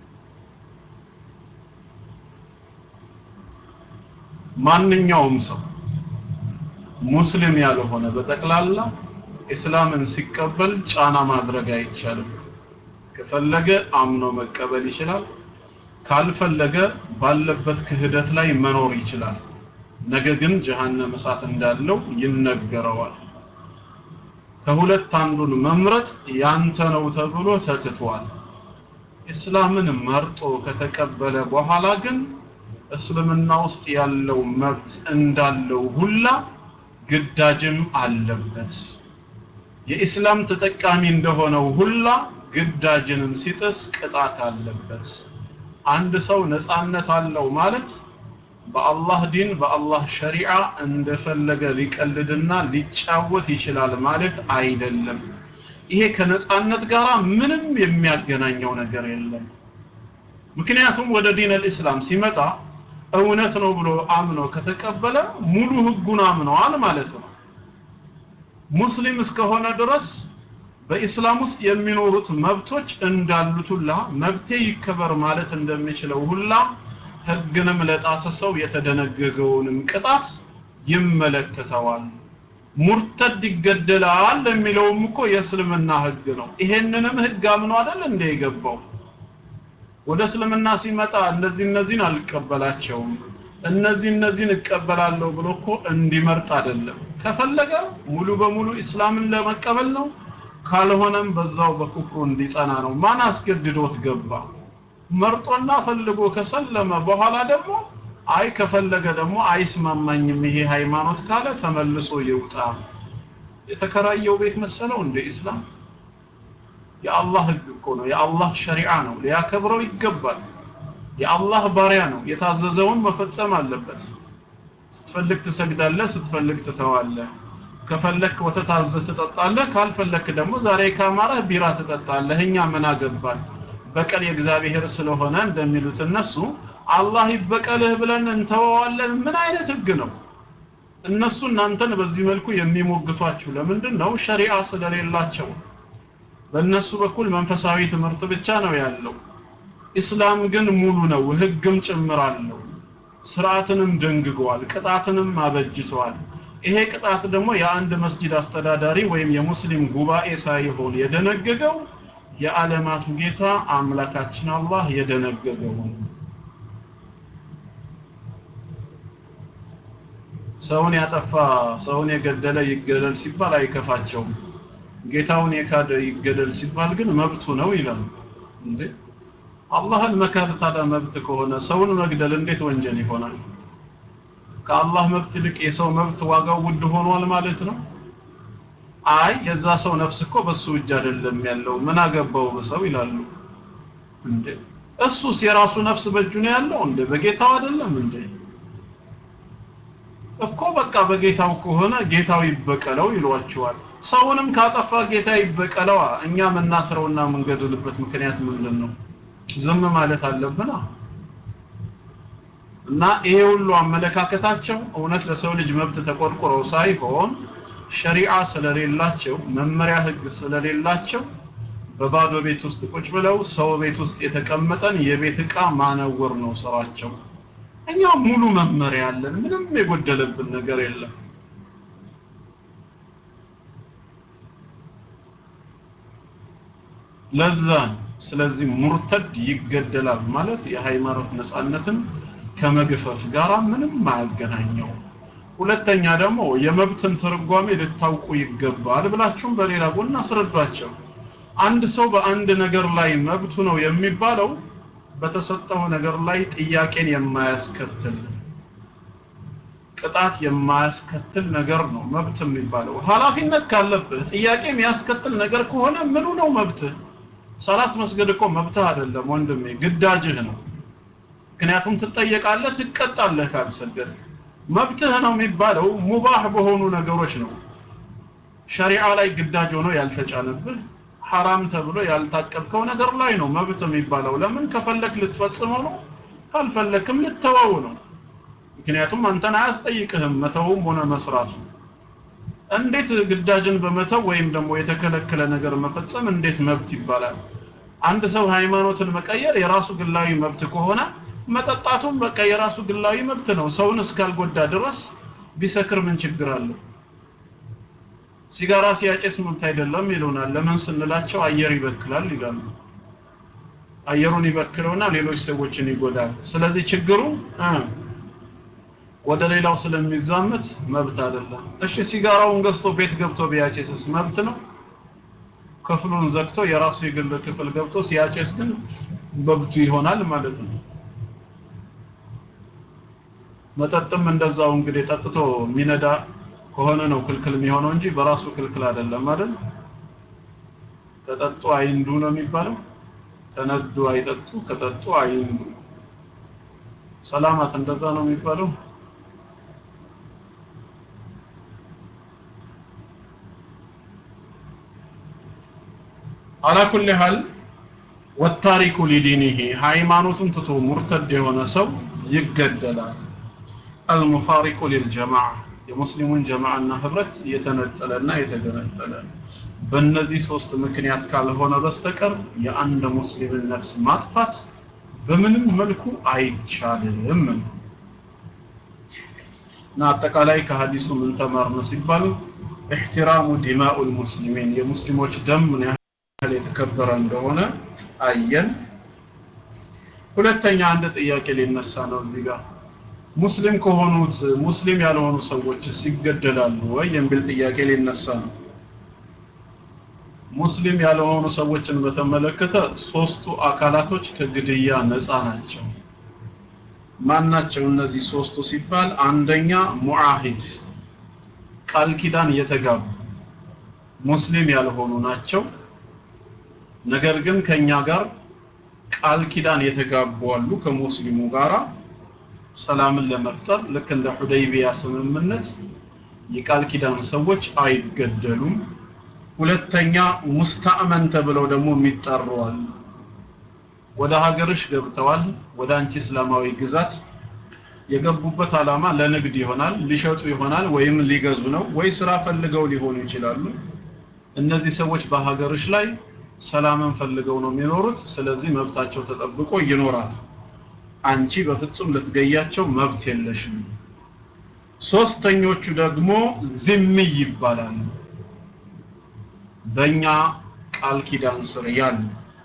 ማንኛውም ሰው ሙስሊም ያልሆነ በጠቅላላ እስላምን ሲቀበል ጫና ማድረግ አይቻልም ከፈለገ አምኖ መቀበል ይችላል ካልፈለገ ባለበት ክህደት ላይ መኖር ይችላል ነገ ግን ጀሃነም እሳት እንዳለው ይነገረዋል ከሁለት አንዱን መምረጥ ያንተ ነው ተብሎ ተትቷል እስላምን መርጦ ከተቀበለ በኋላ ግን እስልምና ውስጥ ያለው መብት እንዳለው ሁላ ግዳጅም አለበት የኢስላም ተጠቃሚ እንደሆነው ሁላ ግዳጅንም ሲጥስ ቅጣት አለበት አንድ ሰው ነፃነት አለው ማለት በአላህ ዲን በአላህ ሸሪዓ እንደፈለገ ሊቀልድና ሊጫወት ይችላል ማለት አይደለም ይሄ ከነፃነት ጋር ምንም የሚያገናኘው ነገር የለም ምክንያቱም ወደ ዲን አልእስላም ሲመጣ እውነት ነው ብሎ አምኖ ከተቀበለ ሙሉ ህጉን አምነዋል ማለት ነው ሙስሊም እስከሆነ ድረስ በኢስላም ውስጥ የሚኖሩት መብቶች እንዳሉት ሁላ መብቴ ይከበር ማለት እንደሚችለው ሁላ ህግንም ለጣሰ ሰው የተደነገገውንም ቅጣት ይመለከተዋል ሙርተድ ይገደላል የሚለውም እኮ የእስልምና ህግ ነው ይሄንንም ህግ አምኖ አይደል እንደ የገባው ወደ እስልምና ሲመጣ እነዚህ እነዚህን አልቀበላቸውም እነዚህ እነዚህን እቀበላለሁ ብሎ እኮ እንዲመርጥ አይደለም ከፈለገ ሙሉ በሙሉ እስላምን ለመቀበል ነው ካልሆነም በዛው በኩፍሩ እንዲጸና ነው ማን አስገድዶት ገባ መርጦና ፈልጎ ከሰለመ በኋላ ደግሞ አይ ከፈለገ ደግሞ አይስማማኝም ይሄ ሃይማኖት ካለ ተመልሶ ይውጣ የተከራየው ቤት መሰለው እንደ ኢስላም የአላህ ህግ እኮ ነው የአላህ ሸሪዓ ነው ሊያከብረው ይገባል የአላህ ባሪያ ነው የታዘዘውን መፈጸም አለበት ስትፈልግ ትሰግዳለህ ስትፈልግ ትተዋለህ ከፈለክ ወተት አዘህ ትጠጣለህ ካልፈለክ ደግሞ ዛሬ ካማረህ ቢራ ትጠጣለህ እኛ ምን አገባን በቀል የእግዚአብሔር ስለሆነ እንደሚሉት እነሱ አላህ ይበቀልህ ብለን እንተወዋለን ምን አይነት ህግ ነው እነሱ እናንተን በዚህ መልኩ የሚሞግቷችሁ ለምንድን ነው ሸሪዓ ስለሌላቸው በእነሱ በኩል መንፈሳዊ ትምህርት ብቻ ነው ያለው ኢስላም ግን ሙሉ ነው ህግም ጭምር አለው ስርዓትንም ደንግገዋል ቅጣትንም አበጅተዋል ይሄ ቅጣት ደግሞ የአንድ መስጂድ አስተዳዳሪ ወይም የሙስሊም ጉባኤ ሳይሆን የደነገገው የዓለማቱ ጌታ አምላካችን አላህ የደነገገው ሰውን ያጠፋ ሰውን የገደለ ይገደል ሲባል አይከፋቸውም ጌታውን የካደ ይገደል ሲባል ግን መብቱ ነው ይላሉ እንዴ አላህን መካድ ታዲያ መብት ከሆነ ሰውን መግደል እንዴት ወንጀል ይሆናል ከአላህ መብት ይልቅ የሰው መብት ዋጋው ውድ ሆኗል ማለት ነው አይ የዛ ሰው ነፍስ እኮ በሱ እጅ አይደለም ያለው ምን አገባው በሰው ይላሉ እንዴ እሱስ የራሱ ነፍስ በእጁ ነው ያለው እንዴ በጌታው አይደለም እንዴ እኮ በቃ በጌታው ከሆነ ጌታው ይበቀለው ይሏቸዋል ሰውንም ካጠፋ ጌታ ይበቀለዋ እኛ የምናስረውና የምንገድልበት ምክንያት ምንድን ነው ዝም ማለት አለብና እና ይሄ ሁሉ አመለካከታቸው እውነት ለሰው ልጅ መብት ተቆርቁረው ሳይሆን ሸሪዓ ስለሌላቸው መመሪያ ህግ ስለሌላቸው በባዶ ቤት ውስጥ ቁጭ ብለው ሰው ቤት ውስጥ የተቀመጠን የቤት ዕቃ ማነወር ነው ስራቸው እኛ ሙሉ መመሪያ አለን ምንም የጎደለብን ነገር የለም ለዛ ስለዚህ ሙርተድ ይገደላል ማለት የሃይማኖት ነፃነትን ከመግፈፍ ጋር ምንም አያገናኘው ሁለተኛ ደግሞ የመብትን ትርጓሜ ልታውቁ ይገባል ብላችሁም በሌላ ጎን አስረዷቸው አንድ ሰው በአንድ ነገር ላይ መብቱ ነው የሚባለው በተሰጠው ነገር ላይ ጥያቄን የማያስከትል ቅጣት የማያስከትል ነገር ነው መብት የሚባለው ኃላፊነት ካለብህ ጥያቄ የሚያስከትል ነገር ከሆነ ምኑ ነው መብትህ ሰላት መስገድ እኮ መብትህ አይደለም ወንድሜ ግዳጅህ ነው ምክንያቱም ትጠየቃለህ ትቀጣለህ ካልሰገድ መብትህ ነው የሚባለው ሙባህ በሆኑ ነገሮች ነው ሸሪዓ ላይ ግዳጅ ሆኖ ያልተጫነብህ ሐራም ተብሎ ያልታቀብከው ነገር ላይ ነው መብት የሚባለው ለምን ከፈለክ ልትፈጽመው ነው ካልፈለክም ልተወው ነው ምክንያቱም አንተን አያስጠይቅህም መተውም ሆነ መስራቱ እንዴት ግዳጅን በመተው ወይም ደግሞ የተከለከለ ነገር መፈጸም እንዴት መብት ይባላል አንድ ሰው ሃይማኖትን መቀየር የራሱ ግላዊ መብት ከሆነ መጠጣቱም በቃ የራሱ ግላዊ መብት ነው ሰውን እስካልጎዳ ድረስ ቢሰክር ምን ችግር አለው ሲጋራ ሲያጨስ መብት አይደለም ይሉናል ለምን ስንላቸው አየር ይበክላል ይላሉ አየሩን ይበክለውና ሌሎች ሰዎችን ይጎዳል ስለዚህ ችግሩ ወደ ሌላው ስለሚዛመት መብት አይደለም እሺ ሲጋራውን ገዝቶ ቤት ገብቶ ቢያጨስስ መብት ነው ክፍሉን ዘግቶ የራሱ የግል ክፍል ገብቶ ሲያጨስ ግን መብቱ ይሆናል ማለት ነው መጠጥም እንደዛው እንግዲህ ጠጥቶ የሚነዳ ከሆነ ነው ክልክል የሚሆነው እንጂ በራሱ ክልክል አይደለም አይደል ተጠጡ አይንዱ ነው የሚባለው ተነዱ አይጠጡ ከጠጡ አይንዱ ሰላማት እንደዛ ነው የሚባለው አላ ኩል ሐል ወታሪኩ ሊዲኒሂ ሃይማኖቱን ትቶ ሙርተድ የሆነ ሰው ይገደላል አልሙፋሪቁ ሊልጀማዓ የሙስሊሙን ጀማዓና ህብረት የተነጠለና የተገነጠለ በእነዚህ ሶስት ምክንያት ካልሆነ በስተቀር የአንድ ሙስሊምን ነፍስ ማጥፋት በምንም መልኩ አይቻልም እና አጠቃላይ ከሀዲሱ ምን ተማርነ ሲባል احترام دماء المسلمين የሙስሊሞች ደም ምን ያህል የተከበረ እንደሆነ አየን ሁለተኛ አንድ ጥያቄ ሊነሳ ነው እዚህ ጋር ሙስሊም ከሆኑት ሙስሊም ያልሆኑ ሰዎች ይገደላሉ ወይ የሚል ጥያቄ ሊነሳ ነው ሙስሊም ያልሆኑ ሰዎችን በተመለከተ ሶስቱ አካላቶች ከግድያ ነፃ ናቸው ማናቸው እነዚህ ሶስቱ ሲባል አንደኛ ሙዓሂድ ቃል ኪዳን የተጋቡ ሙስሊም ያልሆኑ ናቸው ነገር ግን ከኛ ጋር ቃል ኪዳን የተጋቡ አሉ ከሙስሊሙ ጋራ ሰላምን ለመፍጠር ልክ እንደ ሁደይቢያ ስምምነት የቃል ኪዳን ሰዎች አይገደሉም ሁለተኛ ሙስተአመን ተብለው ደግሞ የሚጠሩ አሉ ወደ ሀገርሽ ገብተዋል ወደ አንቺ እስላማዊ ግዛት የገቡበት ዓላማ ለንግድ ይሆናል ሊሸጡ ይሆናል ወይም ሊገዙ ነው ወይ ስራ ፈልገው ሊሆኑ ይችላሉ እነዚህ ሰዎች በሀገርሽ ላይ ሰላምን ፈልገው ነው የሚኖሩት ስለዚህ መብታቸው ተጠብቆ ይኖራል አንቺ በፍጹም ልትገያቸው መብት የለሽም ሶስተኞቹ ደግሞ ዝሚ ይባላሉ በእኛ ቃል ኪዳን ስር ያሉ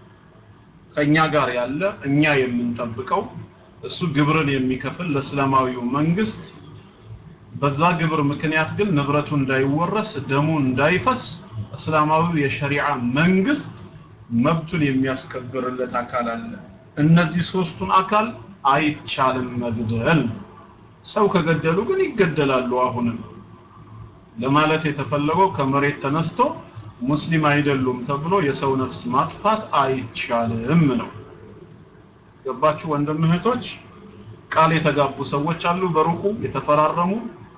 ከኛ ጋር ያለ እኛ የምንጠብቀው እሱ ግብርን የሚከፍል ለእስላማዊው መንግስት በዛ ግብር ምክንያት ግን ንብረቱ እንዳይወረስ ደሙ እንዳይፈስ እስላማዊው የሸሪዓ መንግስት መብቱን የሚያስከብርለት አካል አለ እነዚህ ሶስቱን አካል አይቻልም መግደል ሰው ከገደሉ ግን ይገደላሉ አሁንም ለማለት የተፈለገው ከመሬት ተነስቶ ሙስሊም አይደሉም ተብሎ የሰው ነፍስ ማጥፋት አይቻልም ነው ገባችሁ ወንድም እህቶች ቃል የተጋቡ ሰዎች አሉ በሩቁ የተፈራረሙ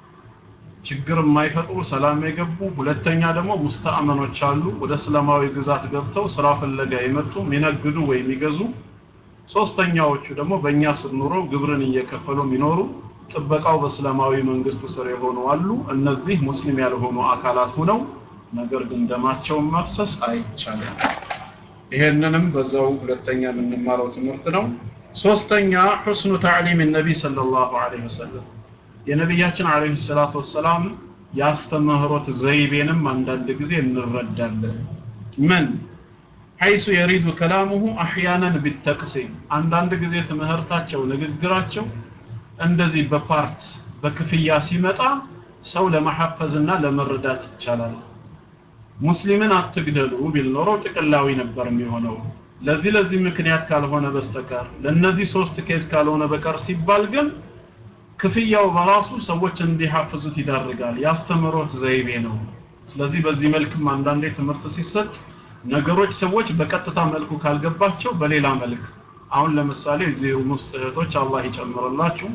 ችግር የማይፈጥሩ ሰላም የገቡ ሁለተኛ ደግሞ ሙስተአመኖች አሉ ወደ እስላማዊ ግዛት ገብተው ስራ ፍለጋ የመጡ የሚነግዱ ወይ የሚገዙ ሶስተኛዎቹ ደግሞ በእኛ ስር ኑረው ግብርን እየከፈሉ የሚኖሩ ጥበቃው በእስላማዊ መንግስት ስር የሆኑ አሉ እነዚህ ሙስሊም ያልሆኑ አካላት ሆነው ነገር ግን ደማቸውን መፍሰስ አይቻልም ይሄንንም በዛው ሁለተኛ የምንማረው ትምህርት ነው ሶስተኛ ሁስኑ ተዕሊም ነቢይ ሰለላሁ ዐለይሂ ወሰለም የነቢያችን ዐለይሂ ሰላቱ ወሰላም የአስተምህሮት ዘይቤንም አንዳንድ ጊዜ እንረዳለን ምን ሐይሱ የሪዱ ከላሙሁ አሕያናን ቢተቅሲም አንዳንድ ጊዜ ትምህርታቸው ንግግራቸው እንደዚህ በፓርት በክፍያ ሲመጣ ሰው ለመሐፈዝና ለመረዳት ይቻላል ሙስሊምን አትግደሉ ቢል ኖሮ ጥቅላዊ ነበር የሚሆነው ለዚህ ለዚህ ምክንያት ካልሆነ በስተቀር ለነዚህ ሶስት ኬዝ ካልሆነ በቀር ሲባል ግን ክፍያው በራሱ ሰዎች እንዲሐፍዙት ይዳርጋል ያስተምሮት ዘይቤ ነው ስለዚህ በዚህ መልክም አንዳንዴ ትምህርት ሲሰጥ ነገሮች ሰዎች በቀጥታ መልኩ ካልገባቸው በሌላ መልክ አሁን ለምሳሌ እዚህ ውስጥ እህቶች አላህ ይጨምርላችሁ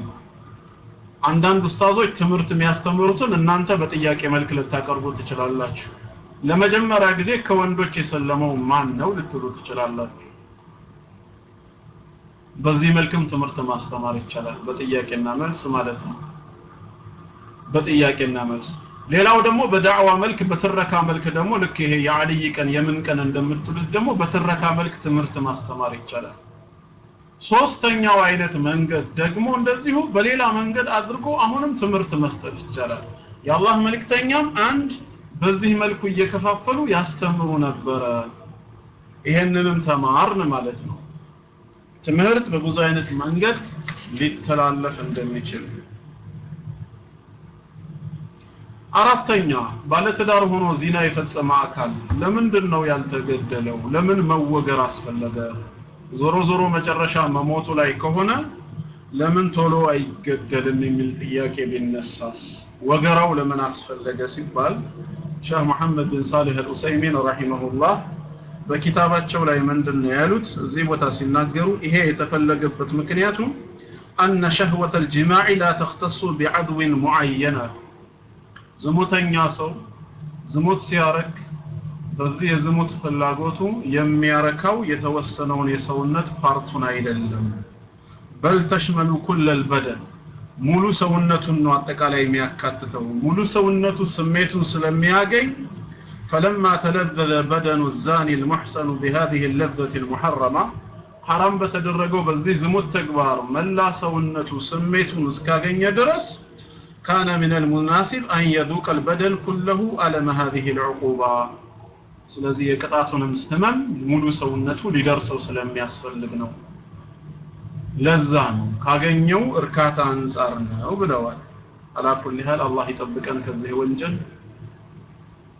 አንዳንድ ኡስታዞች ትምህርት የሚያስተምሩትን እናንተ በጥያቄ መልክ ልታቀርቡ ትችላላችሁ ለመጀመሪያ ጊዜ ከወንዶች የሰለመው ማን ነው ልትሉ ትችላላችሁ በዚህ መልክም ትምህርት ማስተማር ይቻላል በጥያቄና መልስ ማለት ነው በጥያቄና መልስ ሌላው ደግሞ በዳዕዋ መልክ በትረካ መልክ ደግሞ ልክ ይሄ የአልይ ቀን የምን ቀን እንደምትሉት ደግሞ በትረካ መልክ ትምህርት ማስተማር ይቻላል ሶስተኛው አይነት መንገድ ደግሞ እንደዚሁ በሌላ መንገድ አድርጎ አሁንም ትምህርት መስጠት ይቻላል የአላህ መልእክተኛም አንድ በዚህ መልኩ እየከፋፈሉ ያስተምሩ ነበረ ይሄንንም ተማርን ማለት ነው ትምህርት በብዙ አይነት መንገድ ሊተላለፍ እንደሚችል አራተኛ ባለትዳር ሆኖ ዚና የፈጸመ አካል ለምንድን ነው ያልተገደለው ለምን መወገር አስፈለገ ዞሮ ዞሮ መጨረሻ መሞቱ ላይ ከሆነ ለምን ቶሎ አይገደልም የሚል ጥያቄ ቢነሳስ ወገራው ለምን አስፈለገ ሲባል ሼህ መሐመድ bin ሳሊህ አልኡሰይሚን ረሂመሁላህ በኪታባቸው ላይ ምንድን ነው ያሉት እዚህ ቦታ ሲናገሩ ይሄ የተፈለገበት ምክንያቱ أن شهوة الجماع لا تختص بعدو معين ዝሙተኛ ሰው ዝሙት ሲያረግ በዚህ የዝሙት ፍላጎቱ የሚያረካው የተወሰነውን የሰውነት ፓርቱን አይደለም በል ተሽመሉ ኩለል በደን ሙሉ ሰውነቱን ነው አጠቃላይ የሚያካትተው ሙሉ ሰውነቱ ስሜቱን ስለሚያገኝ فلما تلذذ بدن الزاني المحسن بهذه اللذة المحرمة حرام በተደረገው በዚህ ዝሙት ተግባር መላ ሰውነቱ ስሜቱን እስካገኘ ድረስ كان من المناسب أن يذوق البدن كله ألم هذه العقوبة ስለዚህ የቅጣቱንም ህመም ሙሉ ሰውነቱ ሊደርሰው ስለሚያስፈልግ ነው ለዛ ነው ካገኘው እርካታ አንጻር ነው ብለዋል አላኩል ያህል አላህ ይጠብቀን ከዚህ ወንጀል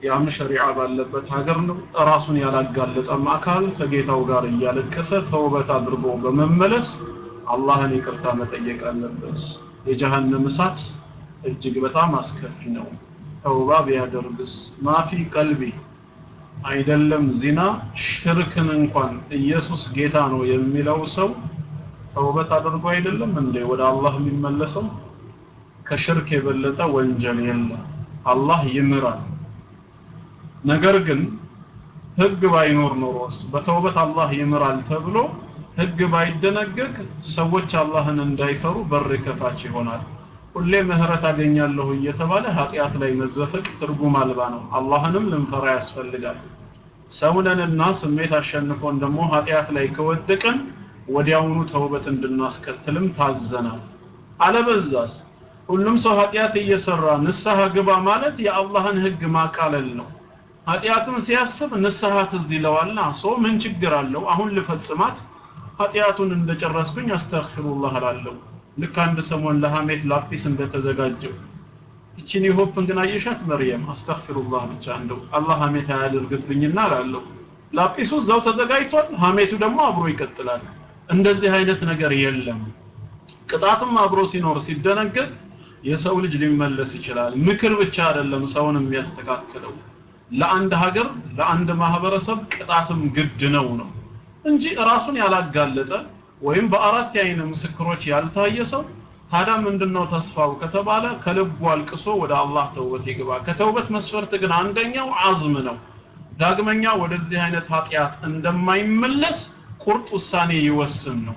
ያም ሸሪዓ ባለበት ሀገር ነው። ራሱን ያላጋለጠም አካል ከጌታው ጋር እያለቀሰ ተውበት አድርጎ በመመለስ አላህን ይቅርታ መጠየቅ አለበት። የጀሃነም እሳት እጅግ በጣም አስከፊ ነው። ተውባ ቢያደርግስ ማፊ ቀልቢ አይደለም ዚና ሽርክን እንኳን ኢየሱስ ጌታ ነው የሚለው ሰው ተውበት አድርጎ አይደለም እንዴ ወደ አላህ የሚመለሰው? ከሽርክ የበለጠ ወንጀል የለም። አላህ ይምራል። ነገር ግን ህግ ባይኖር ኖሮስ በተውበት አላህ ይምራል ተብሎ ህግ ባይደነገግ ሰዎች አላህን እንዳይፈሩ በር ከፋች ይሆናል። ሁሌ ምህረት አገኛለሁ እየተባለ ኃጢአት ላይ መዘፈቅ ትርጉም አልባ ነው። አላህንም ልንፈራ ያስፈልጋል። ሰውነንና ስሜት አሸንፎን ደግሞ ኃጢአት ላይ ከወደቅን ወዲያውኑ ተውበት እንድናስከትልም ታዘናል። አለበዛስ ሁሉም ሰው ኃጢአት እየሰራ ንስሐ ግባ ማለት የአላህን ህግ ማቃለል ነው። ኃጢአትን ሲያስብ ንስሐ ትዝ ይለዋልና ሶ ምን ችግር አለው? አሁን ልፈጽማት ኃጢአቱን እንደጨረስኩኝ አስተግፊሩላህ እላለሁ። ልክ አንድ ሰሞን ለሐሜት ላጲስ እንደተዘጋጀው እቺን የሆፕን ግን አየሻት መርየም አስተግፊሩላህ ብቻ እንደው አላህ ሐሜት አያደርግብኝና እላለሁ። ላጲሱ እዛው ተዘጋጅቷል፣ ሐሜቱ ደግሞ አብሮ ይቀጥላል። እንደዚህ አይነት ነገር የለም። ቅጣትም አብሮ ሲኖር ሲደነገግ የሰው ልጅ ሊመለስ ይችላል። ምክር ብቻ አይደለም ሰውን የሚያስተካክለው። ለአንድ ሀገር ለአንድ ማህበረሰብ ቅጣትም ግድ ነው ነው እንጂ ራሱን ያላጋለጠ ወይም በአራት የአይን ምስክሮች ያልታየ ሰው ታዲያ ምንድነው ተስፋው ከተባለ ከልቡ አልቅሶ ወደ አላህ ተውበት ይግባ። ከተውበት መስፈርት ግን አንደኛው አዝም ነው። ዳግመኛ ወደዚህ አይነት ኃጢአት እንደማይመለስ ቁርጥ ውሳኔ ይወስን ነው።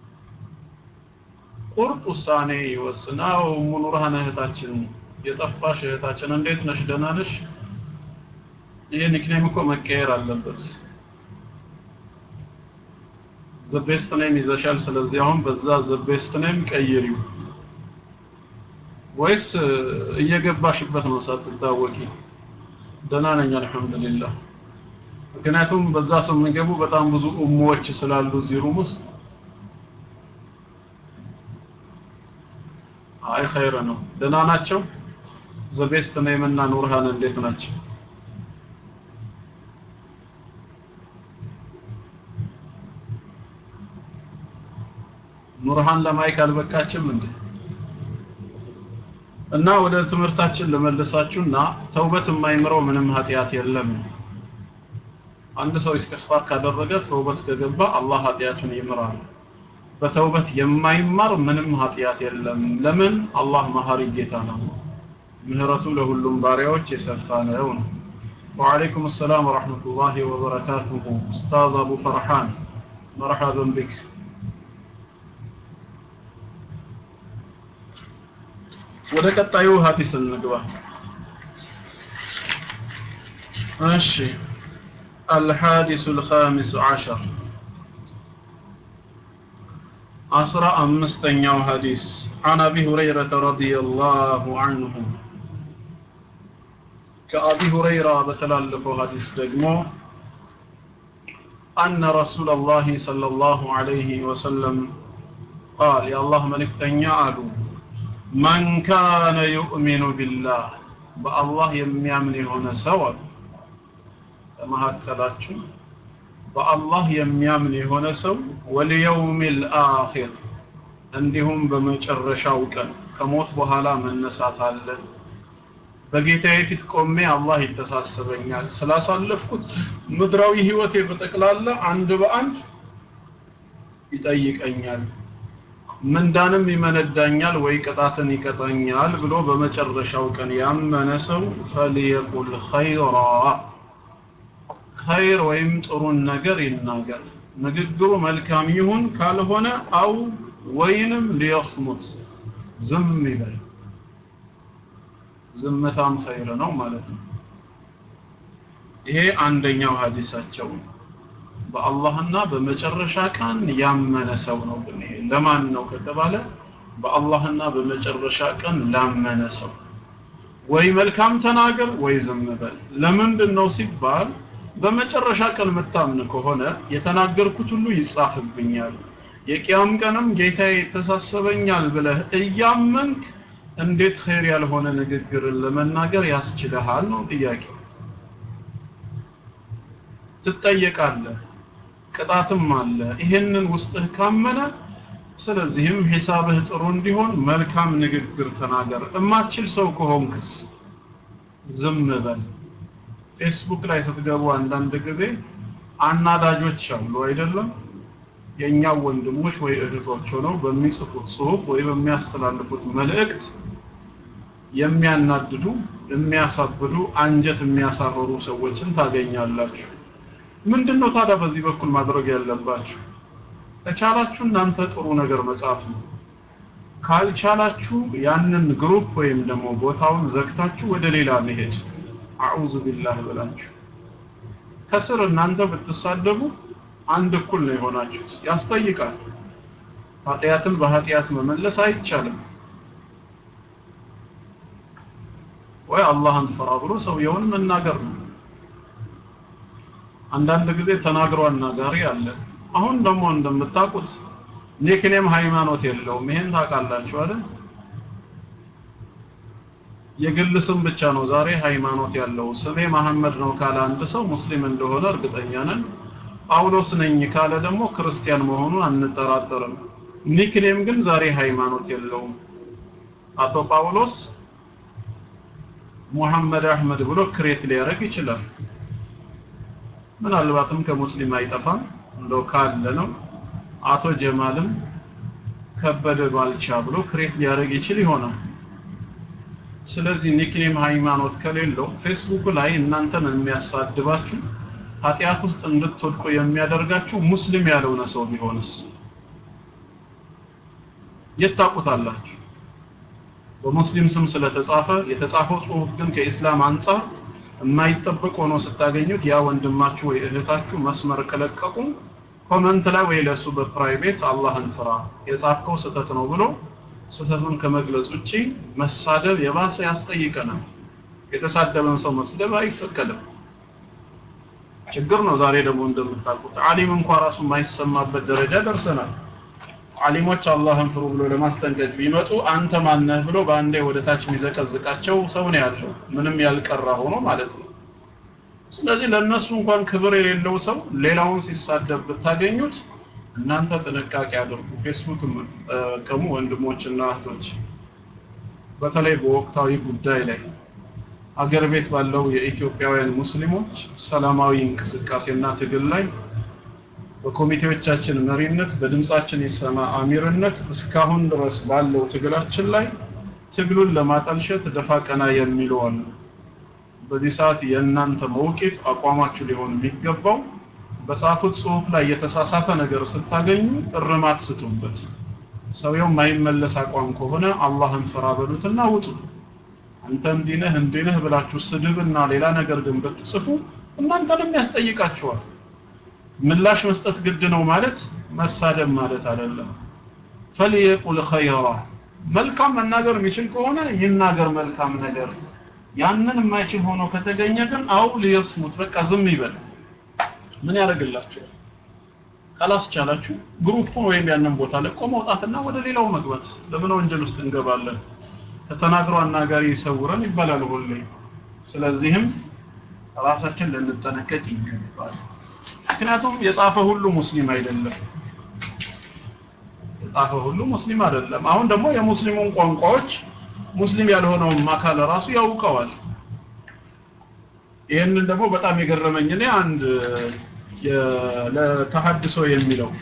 ቁርጥ ውሳኔ ይወስን። አዎ ሙኑርሃን እህታችን የጠፋሽ እህታችን እንዴት ነሽ? ደህና ነሽ? ይሄ ኒክኔም እኮ መቀየር አለበት። ዘቤስት ኔም ይዘሻል። ስለዚህ አሁን በዛ ዘቤስት ኔም ቀይሪው፣ ወይስ እየገባሽበት ነው ሳትታወቂ? ደህና ነኝ አልሐምዱሊላህ። ምክንያቱም በዛ ስም የሚገቡ በጣም ብዙ ኡሙዎች ስላሉ እዚህ ሩም ውስጥ አይ ኸይር ነው። ደህና ናቸው። ዘቤስት ኔም እና ኑርሃን እንዴት ናቸው? ኑርሃን ለማይክ አልበቃችም እንዴ? እና ወደ ትምህርታችን ልመልሳችሁና ተውበት የማይምረው ምንም ኃጢአት የለም። አንድ ሰው ኢስቲግፋር ካደረገ ተውበት ከገባ አላህ ኃጢአቱን ይምራል። በተውበት የማይማር ምንም ኃጢአት የለም። ለምን? አላህ መሐሪ ጌታ ነው። ምህረቱ ለሁሉም ባሪያዎች የሰፋ ነው ነው። ወዓለይኩም ሰላም ወረሕመቱላሂ ወበረካቱሁ ኡስታዝ አቡ ፈርሃን መርሐበን ቢክ ወደ ቀጣዩ ሀዲስ እንግባ። እሺ الحادث الخامس عشر عشر أمستنيو حديث عن أبي هريرة رضي الله عنه كأبي هريرة بتلالف حديث دقمو أن رسول الله صلى الله عليه وسلم قال يا الله ملك تنيا من كان يؤمن بالله በአላህ የሚያምን የሆነ ሰው ከመካከላችሁ በአላህ የሚያምን የሆነ ሰው ወልየውም ልአኺር እንዲሁም በመጨረሻው ቀን ከሞት በኋላ መነሳት አለ በጌታዬ ፊት ቆሜ አላህ ይተሳሰበኛል ስላሳለፍኩት ምድራዊ ህይወቴ በጠቅላላ አንድ በአንድ ይጠይቀኛል ምንዳንም ይመነዳኛል ወይ ቅጣትን ይቀጣኛል ብሎ በመጨረሻው ቀን ያመነ ሰው ፈልየቁል ኸይራ ኸይር ወይም ጥሩን ነገር ይናገር ንግግሩ መልካም ይሁን ካልሆነ አው ወይንም ሊየስሙት ዝም ይበል ዝምታም ኸይር ነው ማለት ነው ይሄ አንደኛው ሀዲሳቸው ነው በአላህና በመጨረሻ ቀን ያመነ ሰው ነው ግን ይሄ ለማን ነው ከተባለ በአላህና በመጨረሻ ቀን ላመነ ሰው ወይ መልካም ተናገር ወይ ዝም በል ለምንድን ነው ሲባል በመጨረሻ ቀን የምታምን ከሆነ የተናገርኩት ሁሉ ይጻፍብኛል የቂያም ቀንም ጌታዬ ይተሳሰበኛል ብለህ እያመንክ እንዴት ኸይር ያልሆነ ንግግርን ለመናገር ያስችልሃል ነው ጥያቄው ትጠየቃለህ ቅጣትም አለ ይሄንን ውስጥህ ካመነ ስለዚህም ሂሳብህ ጥሩ እንዲሆን መልካም ንግግር ተናገር እማትችል ሰው ከሆንክስ ዝም በል ፌስቡክ ላይ ስትገቡ አንዳንድ ጊዜ አናዳጆች አሉ አይደለም የኛ ወንድሞች ወይ እህቶች ሆነው በሚጽፉት ጽሁፍ ወይ በሚያስተላልፉት መልእክት የሚያናድዱ የሚያሳብዱ አንጀት የሚያሳርሩ ሰዎችን ታገኛላችሁ ምንድነው ታዲያ በዚህ በኩል ማድረግ ያለባችሁ ከቻላችሁ እናንተ ጥሩ ነገር መጻፍ ነው ካልቻላችሁ ያንን ግሩፕ ወይም ደግሞ ቦታውን ዘግታችሁ ወደ ሌላ መሄድ አዑዙ ቢላህ ብላችሁ ከስር እናንተ ብትሳደቡ አንድ እኩል ነው የሆናችሁት ያስጠይቃል ኃጢአትን በኃጢአት መመለስ አይቻልም ወይ አላህን ፍራ ብሎ ሰውየውን መናገር ነው አንዳንድ ጊዜ ተናግሮ አናጋሪ አለ አሁን ደግሞ እንደምታውቁት ኒክኔም ሃይማኖት የለውም ይሄን ታውቃላችሁ አይደል የግል ስም ብቻ ነው ዛሬ ሃይማኖት ያለው ስሜ መሐመድ ነው ካለ አንድ ሰው ሙስሊም እንደሆነ እርግጠኛ ነን ጳውሎስ ነኝ ካለ ደግሞ ክርስቲያን መሆኑን አንጠራጠርም ኒክኔም ግን ዛሬ ሃይማኖት የለውም አቶ ጳውሎስ ሙሐመድ አህመድ ብሎ ክሬት ሊያደርግ ይችላል ምናልባትም ከሙስሊም አይጠፋም እንደው ካለ ነው አቶ ጀማልም ከበደ ባልቻ ብሎ ክሬት ሊያደርግ ይችል ይሆናል ስለዚህ ኒክኔም ሃይማኖት ከሌለው ፌስቡክ ላይ እናንተን የሚያሳድባችሁ ኃጢአት ውስጥ እንድትወድቁ የሚያደርጋችሁ ሙስሊም ያልሆነ ሰው ቢሆንስ የታቁታላችሁ በሙስሊም ስም ስለተጻፈ የተጻፈው ጽሁፍ ግን ከኢስላም አንጻር የማይጠበቅ ሆኖ ስታገኙት ያ ወንድማችሁ ወይ እህታችሁ መስመር ከለቀቁ ኮመንት ላይ ወይ ለሱ በፕራይቬት አላህን ፍራ የጻፍከው ስህተት ነው ብሎ ስህተቱን ከመግለጽ ውጪ መሳደብ የባሰ ያስጠይቀናል የተሳደበን ሰው መስደብ አይፈቀድም ችግር ነው ዛሬ ደግሞ እንደምታውቁት አሊም እንኳን ራሱ የማይሰማበት ደረጃ ደርሰናል አሊሞች አላህን ፍሩ ብሎ ለማስጠንቀቅ ቢመጡ አንተ ማነህ ብሎ በአንዴ ወደ ታች የሚዘቀዝቃቸው ሰው ነው ያለው ምንም ያልቀራ ሆኖ ማለት ነው ስለዚህ ለነሱ እንኳን ክብር የሌለው ሰው ሌላውን ሲሳደብ ብታገኙት እናንተ ጥንቃቄ አድርጉ ፌስቡክ የምትጠቀሙ ወንድሞችና እህቶች በተለይ በወቅታዊ ጉዳይ ላይ አገር ቤት ባለው የኢትዮጵያውያን ሙስሊሞች ሰላማዊ እንቅስቃሴና ትግል ላይ በኮሚቴዎቻችን መሪነት በድምጻችን ይሰማ አሚርነት እስካሁን ድረስ ባለው ትግላችን ላይ ትግሉን ለማጠልሸት ደፋ ቀና የሚሉ አሉ በዚህ ሰዓት የእናንተ መውቂፍ አቋማችሁ ሊሆን የሚገባው በጻፉት ጽሁፍ ላይ የተሳሳተ ነገር ስታገኙ እርማት ስጡበት ሰውየው ማይመለስ አቋም ከሆነ አላህን ፍራ በሉትና ውጡ አንተ እንዲነህ እንዲነህ ብላችሁ ስድብና ሌላ ነገር ግን ብትጽፉ እናንተንም ያስጠይቃችኋል ምላሽ መስጠት ግድ ነው ማለት መሳደብ ማለት አይደለም ፈልየቁል ኸይራ መልካም መናገር የሚችል ከሆነ ይናገር መልካም ነገር ያንን የማይችል ሆኖ ከተገኘ ግን አው ሊየስሙት በቃ ዝም ይበል ምን ያደርግላችኋል ካላስቻላችሁ ግሩፑን ወይም ያንን ቦታ ለቆ መውጣትና ወደ ሌላው መግባት ለምን ወንጀል ውስጥ እንገባለን ከተናግሮ አናጋሪ ይሰውረን ይባላል ሁሌ ስለዚህም ራሳችን ልንጠነቀቅ ይገባል ምክንያቱም የጻፈ ሁሉ ሙስሊም አይደለም የጻፈ ሁሉ ሙስሊም አይደለም አሁን ደግሞ የሙስሊሙን ቋንቋዎች ሙስሊም ያልሆነውም አካል ራሱ ያውቀዋል ይህንን ደግሞ በጣም የገረመኝ እኔ አንድ ለተሐድሶ የሚለው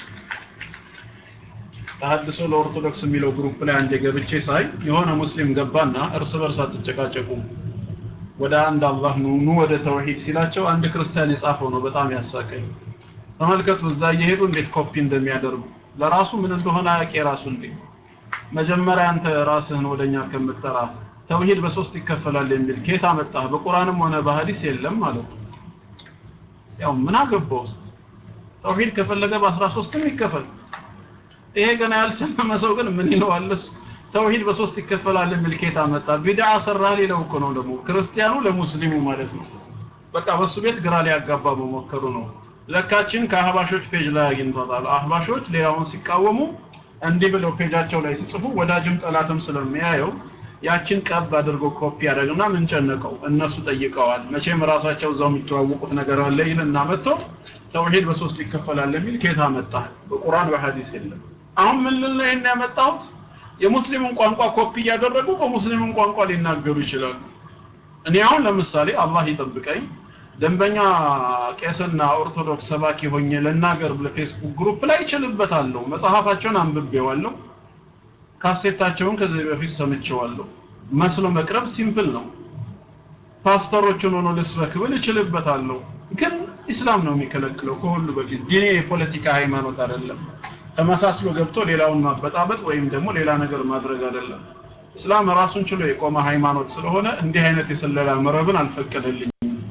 ተሐድሶ ለኦርቶዶክስ የሚለው ግሩፕ ላይ አንድ ገብቼ ሳይ የሆነ ሙስሊም ገባና እርስ በርስ አትጨቃጨቁ ወደ አንድ አላህ ኑ ኑ ወደ ተውሂድ ሲላቸው አንድ ክርስቲያን የጻፈው ነው በጣም ያሳቀኝ ተመልከቱ እዛ እየሄዱ እንዴት ኮፒ እንደሚያደርጉ ለራሱ ምን እንደሆነ አያውቅ የራሱ እንዴ መጀመሪያ አንተ ራስህን ወደኛ ከምትጠራ ተውሂድ በሶስት ይከፈላል የሚል ኬት አመጣህ በቁርአንም ሆነ በሐዲስ የለም ማለት ነው ያው ምን አገባው ውስጥ ተውሂድ ከፈለገ በ13ም ይከፈል ይሄ ገና ያልሰመመ ሰው ግን ምን ይለዋልስ ተውሂድ በሶስት ይከፈላል የሚል ኬት አመጣ ቢድዓ ሰራህ ሊለው እኮ ነው ደግሞ ክርስቲያኑ ለሙስሊሙ ማለት ነው በቃ በሱ ቤት ግራ ሊያጋባ መሞከሩ ነው ለካችን ከአህባሾች ፔጅ ላይ አግኝቷታል አህባሾች ሌላውን ሲቃወሙ እንዲህ ብለው ፔጃቸው ላይ ሲጽፉ ወዳጅም ጠላትም ስለሚያየው ያችን ቀብ አድርጎ ኮፒ ያደርግና ምን ጨነቀው እነሱ ጠይቀዋል መቼም ራሳቸው እዛው የሚተዋወቁት ነገር አለ ይልና መጥቶ ተውሂድ በሶስት ይከፈላል የሚል ኬታ መጣ በቁርአን በሐዲስ የለም አሁን ምን ልል ነው ይሄን ያመጣሁት የሙስሊምን ቋንቋ ኮፒ እያደረጉ በሙስሊምን ቋንቋ ሊናገሩ ይችላሉ እኔ አሁን ለምሳሌ አላህ ይጠብቀኝ ደንበኛ ቄስና ኦርቶዶክስ ሰባኪ ሆኜ ልናገር ለፌስቡክ ግሩፕ ላይ እችልበታለሁ መጽሐፋቸውን አንብቤዋለሁ ካሴታቸውን ከዚህ በፊት ሰምቼዋለሁ መስሎ መቅረብ ሲምፕል ነው ፓስተሮችን ሆኖ ልስበክ ብል እችልበታለሁ ግን ኢስላም ነው የሚከለክለው ከሁሉ በፊት ዲኔ የፖለቲካ ሃይማኖት አይደለም ተመሳስሎ ገብቶ ሌላውን ማበጣበጥ ወይም ደግሞ ሌላ ነገር ማድረግ አይደለም እስላም ራሱን ችሎ የቆመ ሃይማኖት ስለሆነ እንዲህ አይነት የስለላ መረብን አልፈቀደልኝም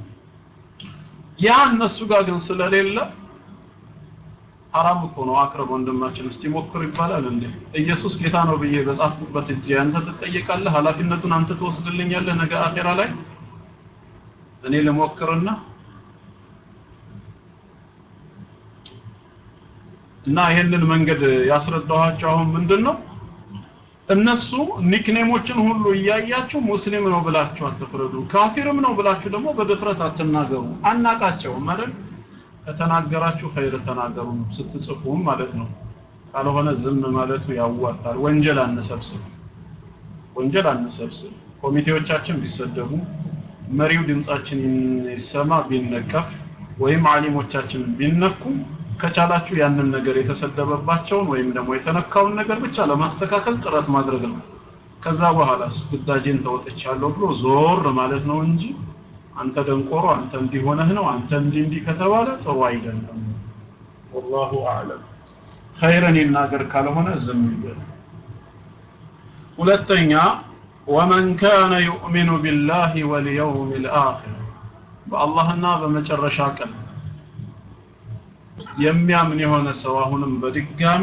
ያ እነሱ ጋር ግን ስለሌለ ሐራም እኮ ነው አቅርብ ወንድማችን እስቲ ሞክር ይባላል እንዴ ኢየሱስ ጌታ ነው ብዬ በጻፍኩበት እጅ አንተ ትጠየቃለህ ኃላፊነቱን አንተ ትወስድልኛለህ ነገ አኼራ ላይ እኔ ልሞክርና እና ይሄንን መንገድ ያስረዳኋቸው አሁን ምንድነው እነሱ ኒክኔሞችን ሁሉ እያያችሁ ሙስሊም ነው ብላችሁ አትፍረዱ ካፊርም ነው ብላችሁ ደግሞ በድፍረት አትናገሩ አናቃቸውም አይደል ከተናገራችሁ ኸይር ተናገሩ ስትጽፉም ማለት ነው ካልሆነ ዝም ማለቱ ያዋጣል ወንጀል አንሰብስብ ወንጀል አንሰብስብ ኮሚቴዎቻችን ቢሰደቡ መሪው ድምጻችን ይሰማ ቢነቀፍ ወይም አሊሞቻችን ቢነኩ ከቻላችሁ ያንን ነገር የተሰደበባቸውን ወይም ደግሞ የተነካውን ነገር ብቻ ለማስተካከል ጥረት ማድረግ ነው ከዛ በኋላስ ግዳጄን ተወጥቻለሁ ብሎ ዞር ማለት ነው እንጂ አንተ ደንቆሮ አንተ እንዲህ ሆነህ ነው አንተ እንዲህ እንዲህ ከተባለ ጥሩ አይደለም ወላሁ አዕለም ኸይረን ይናገር ካልሆነ ዝም ይበል ሁለተኛ ወመን ካነ ዩእሚኑ ቢላሂ ወልየውም ልአኺር በአላህና በመጨረሻ ቀን የሚያምን የሆነ ሰው አሁንም በድጋሚ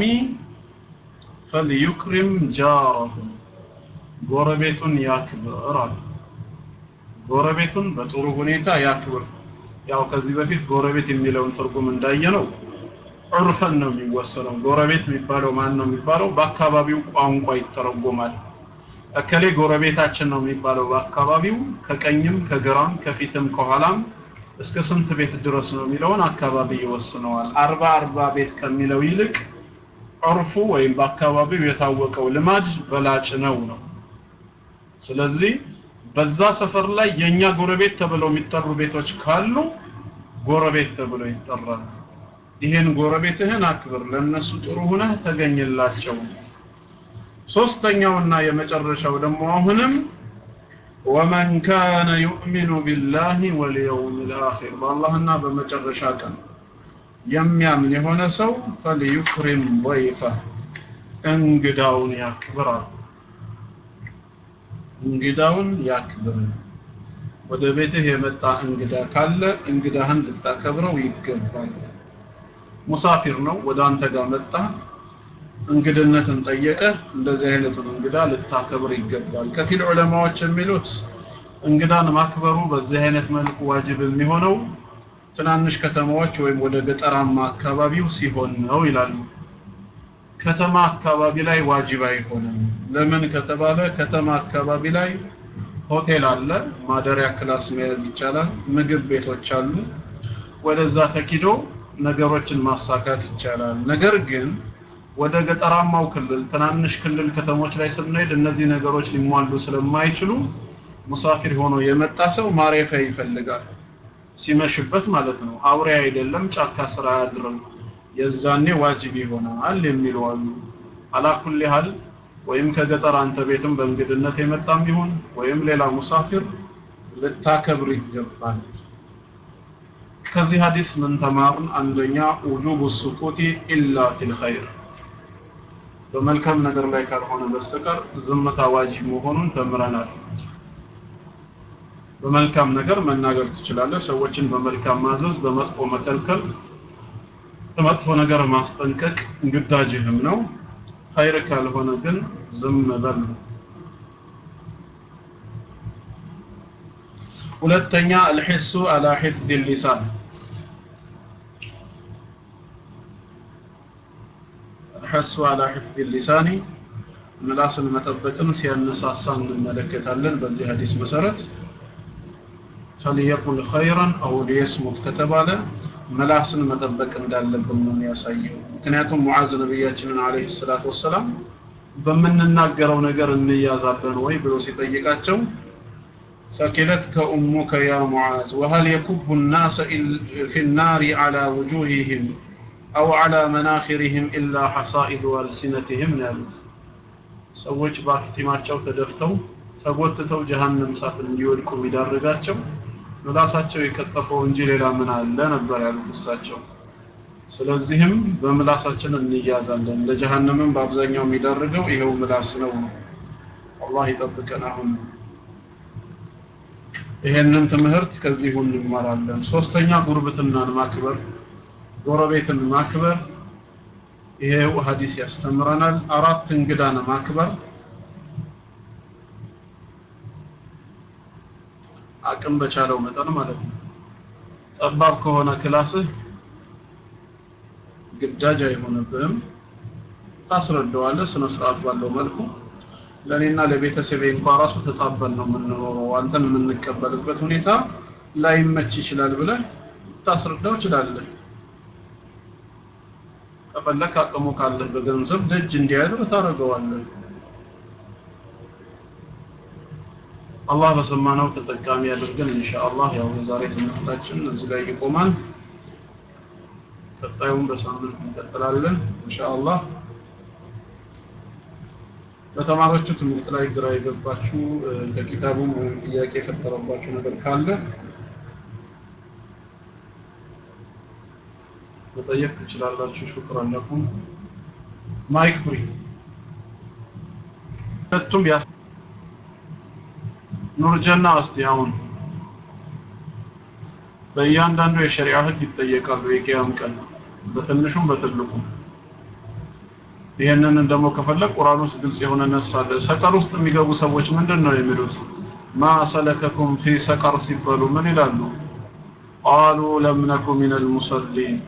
ፈልዩክሪም ጃረሁ ጎረቤቱን ያክብር አለ ጎረቤቱን በጥሩ ሁኔታ ያክብር ያው ከዚህ በፊት ጎረቤት የሚለውን ትርጉም እንዳየነው ዑርፈን ነው የሚወሰነው ጎረቤት የሚባለው ማን ነው የሚባለው በአካባቢው ቋንቋ ይተረጎማል እከሌ ጎረቤታችን ነው የሚባለው በአካባቢው ከቀኝም ከግራም ከፊትም ከኋላም እስከ ስንት ቤት ድረስ ነው የሚለውን አካባቢ ይወስነዋል አርባ አርባ ቤት ከሚለው ይልቅ ዑርፉ ወይም በአካባቢው የታወቀው ልማድ በላጭ ነው ነው ስለዚህ በዛ ሰፈር ላይ የኛ ጎረቤት ተብለው የሚጠሩ ቤቶች ካሉ ጎረቤት ተብሎ ይጠራል ይሄን ጎረቤትህን አክብር ለነሱ ጥሩ ሁነህ ተገኝላቸው ሶስተኛውና የመጨረሻው ደግሞ አሁንም ወመን ካነ ዩእሚኑ ቢላሂ ወልየውም ልአኺር በአላህና በመጨረሻ ቀን የሚያምን የሆነ ሰው ፈልዩክሪም ወይፈህ እንግዳውን ያክብራል እንግዳውን ያክብር ወደ ቤትህ የመጣ እንግዳ ካለ እንግዳህን ልታከብረው ይገባል ሙሳፊር ነው ወደ አንተ ጋር መጣ እንግድነትን ጠየቀ እንደዚህ አይነቱን እንግዳ ልታከብር ይገባል ከፊል ዑለማዎች የሚሉት እንግዳን ማክበሩ በዚህ አይነት መልኩ ዋጅብ የሚሆነው ትናንሽ ከተማዎች ወይም ወደ ገጠራማ አካባቢው ሲሆን ነው ይላሉ ከተማ አካባቢ ላይ ዋጅብ አይሆንም ለምን ከተባለ ከተማ አካባቢ ላይ ሆቴል አለ ማደሪያ ክላስ መያዝ ይቻላል ምግብ ቤቶች አሉ ወደዛ ተኪዶ ነገሮችን ማሳካት ይቻላል ነገር ግን ወደ ገጠራማው ክልል ትናንሽ ክልል ከተሞች ላይ ስንሄድ እነዚህ ነገሮች ሊሟሉ ስለማይችሉ ሙሳፊር ሆኖ የመጣ ሰው ማረፊያ ይፈልጋል ሲመሽበት ማለት ነው አውሬ አይደለም ጫካ ስራ አያድርም የዛኔ ዋጅብ ይሆናል የሚሉ አሉ አላኩል ያህል ወይም ከገጠር አንተ ቤትም በእንግድነት የመጣም ይሁን ወይም ሌላ ሙሳፊር ልታከብር ይገባል ከዚህ ሀዲስ ምን ተማርን አንደኛ ውጁብ ሱኩቲ ኢላ ፊል ኸይር በመልካም ነገር ላይ ካልሆነ በስተቀር ዝምታ ዋጅብ መሆኑን ተምረናል በመልካም ነገር መናገር ትችላለህ ሰዎችን በመልካም ማዘዝ በመጥፎ መከልከል በመጥፎ ነገር ማስጠንቀቅ ግዳጅህም ነው ኸይር ካልሆነ ግን ዝም በል ሁለተኛ አልሂሱ አላ ሒፍዝ ሊሳን الحث على حفظ اللسان ምላስን መጠበቅን ሲያነሳሳ እንመለከታለን በዚህ ሐዲስ መሰረት فليقل خيرا او ليصمت ከተባለ ምላስን መጠበቅ እንዳለብን ነው የሚያሳየው ምክንያቱም ሙዓዝ ነብያችንን አለይሂ ሰላቱ ወሰላም በምንናገረው ነገር እንያዛለን ወይ ብሎ ሲጠይቃቸው ثقلتك أمك يا معاذ وهل يكب الناس في النار على وجوههم أو على مناخرهم إلا حصائد ألسنتهم ያሉት ሰዎች በአፍጢማቸው ተደፍተው ተጎትተው ጀሃነም እሳት እንዲወድቁ የሚዳርጋቸው ምላሳቸው የቀጠፈው እንጂ ሌላ ምን አለ ነበር ያሉት እሳቸው ስለዚህም በምላሳችን እንያዛለን ለጀሃነምም በአብዛኛው የሚዳርገው ይሄው ምላስ ነው አላህ ይጠብቀን አሁን ይሄንን ትምህርት ከዚሁ እንማራለን ሶስተኛ ጉርብትናን ማክበር ጎረቤትን ማክበር ይሄው ሐዲስ ያስተምረናል አራት እንግዳን ማክበር አቅም በቻለው መጠን ማለት ነው ጠባብ ከሆነ ክላስህ ግዳጅ አይሆንብህም ታስረዳዋለህ ስነ ስርዓት ባለው መልኩ ለእኔና ለቤተሰቤ እንኳን ራሱ ተጣበል ነው የምንኖረው አንተን የምንቀበልበት ሁኔታ ላይመች ይችላል ብለህ ታስረዳው ይችላለህ ከፈለክ አቅሙ ካለህ በገንዘብ ደጅ እንዲያድር ታደርገዋለህ አላህ በሰማነው ተጠቃሚ ያድርገን ኢንሻአላህ ያው የዛሬ ትምህርታችን እዚህ ላይ ይቆማል ቀጣዩን በሳምንት እንቀጥላለን ኢንሻአላህ በተማራችሁ ትምህርት ላይ ግራ የገባችሁ ከኪታቡም ወይም ጥያቄ የፈጠረባችሁ ነገር ካለ መጠየቅ ትችላላችሁ ሹክራን ለኩም ማይክ ፍሪ ሁለቱም ያስ ኑርጀና እስቲ አሁን በእያንዳንዱ የሸሪዓ ህግ ይጠየቃሉ የቂያም ቀን በትንሹም በትልቁም ይሄንን ደግሞ ከፈለግ ቁርአን ውስጥ ግልጽ የሆነ ነሳለ ሰቀር ውስጥ የሚገቡ ሰዎች ምንድን ነው የሚሉት ማ ሰለከኩም ፊ ሰቀር ሲባሉ ምን ይላሉ ቃሉ ለም ነኩ ሚን አልሙሰሊን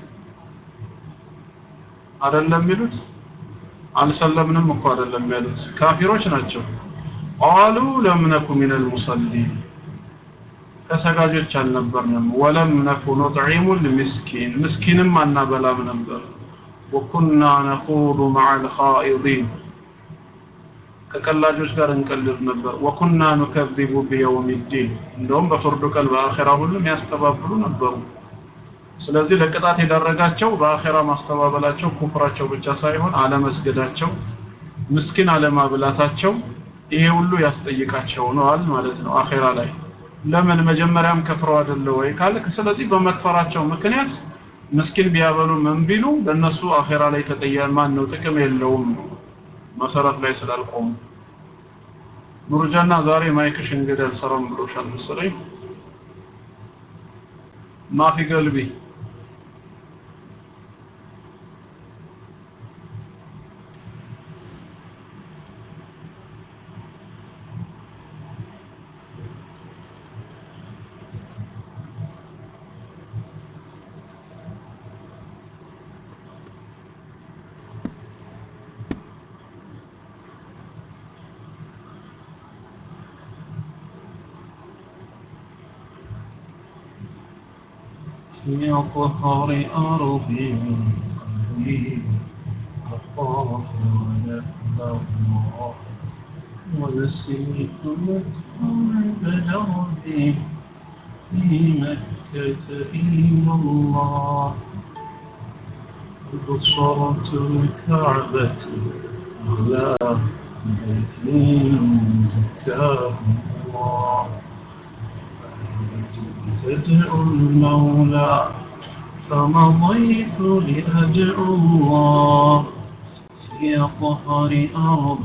አይደለም የሚሉት አልሰለምንም እኮ አይደለም ያሉት ካፊሮች ናቸው ቃሉ ለም ነኩ ሚን አልሙሰሊን ከሰጋጆች አልነበርንም ወለም ነኩ ኑጥዒሙ ልምስኪን ምስኪንም አናበላም ነበር ወኩና ነኹዱ መዓ ልኻኢዲን ከቀላጆች ጋር እንቀልድ ነበር ወኩና ኑከዚቡ ቢየውም ዲን እንደውም በፍርዱ ቀን በአኼራ ሁሉም ያስተባብሉ ነበሩ ስለዚህ ለቅጣት የዳረጋቸው በአኼራ ማስተባበላቸው ኩፍራቸው ብቻ ሳይሆን አለመስገዳቸው ምስኪን አለማብላታቸው ይሄ ሁሉ ያስጠይቃቸው ነዋል ማለት ነው አኼራ ላይ ለምን መጀመሪያም ከፍረው አይደለ ወይ ካልክ ስለዚህ በመክፈራቸው ምክንያት ምስኪን ቢያበሉ ምን ቢሉ ለነሱ አኼራ ላይ ተጠያ ማን ነው ጥቅም የለውም መሰረት ላይ ስላልቆሙ ኑርጃና ዛሬ ማይክሽ እንግዲህ አልሰራም ብሎሻል መሰለኝ ማፊ ገልቢ يطهر أرضي قلبي أخاف على الله ونسيت متعب دربي في مكة إلى الله بصرت الكعبة على بيت زكاه الله تدعو المولى فمضيت لأدعو الله في طهر أرض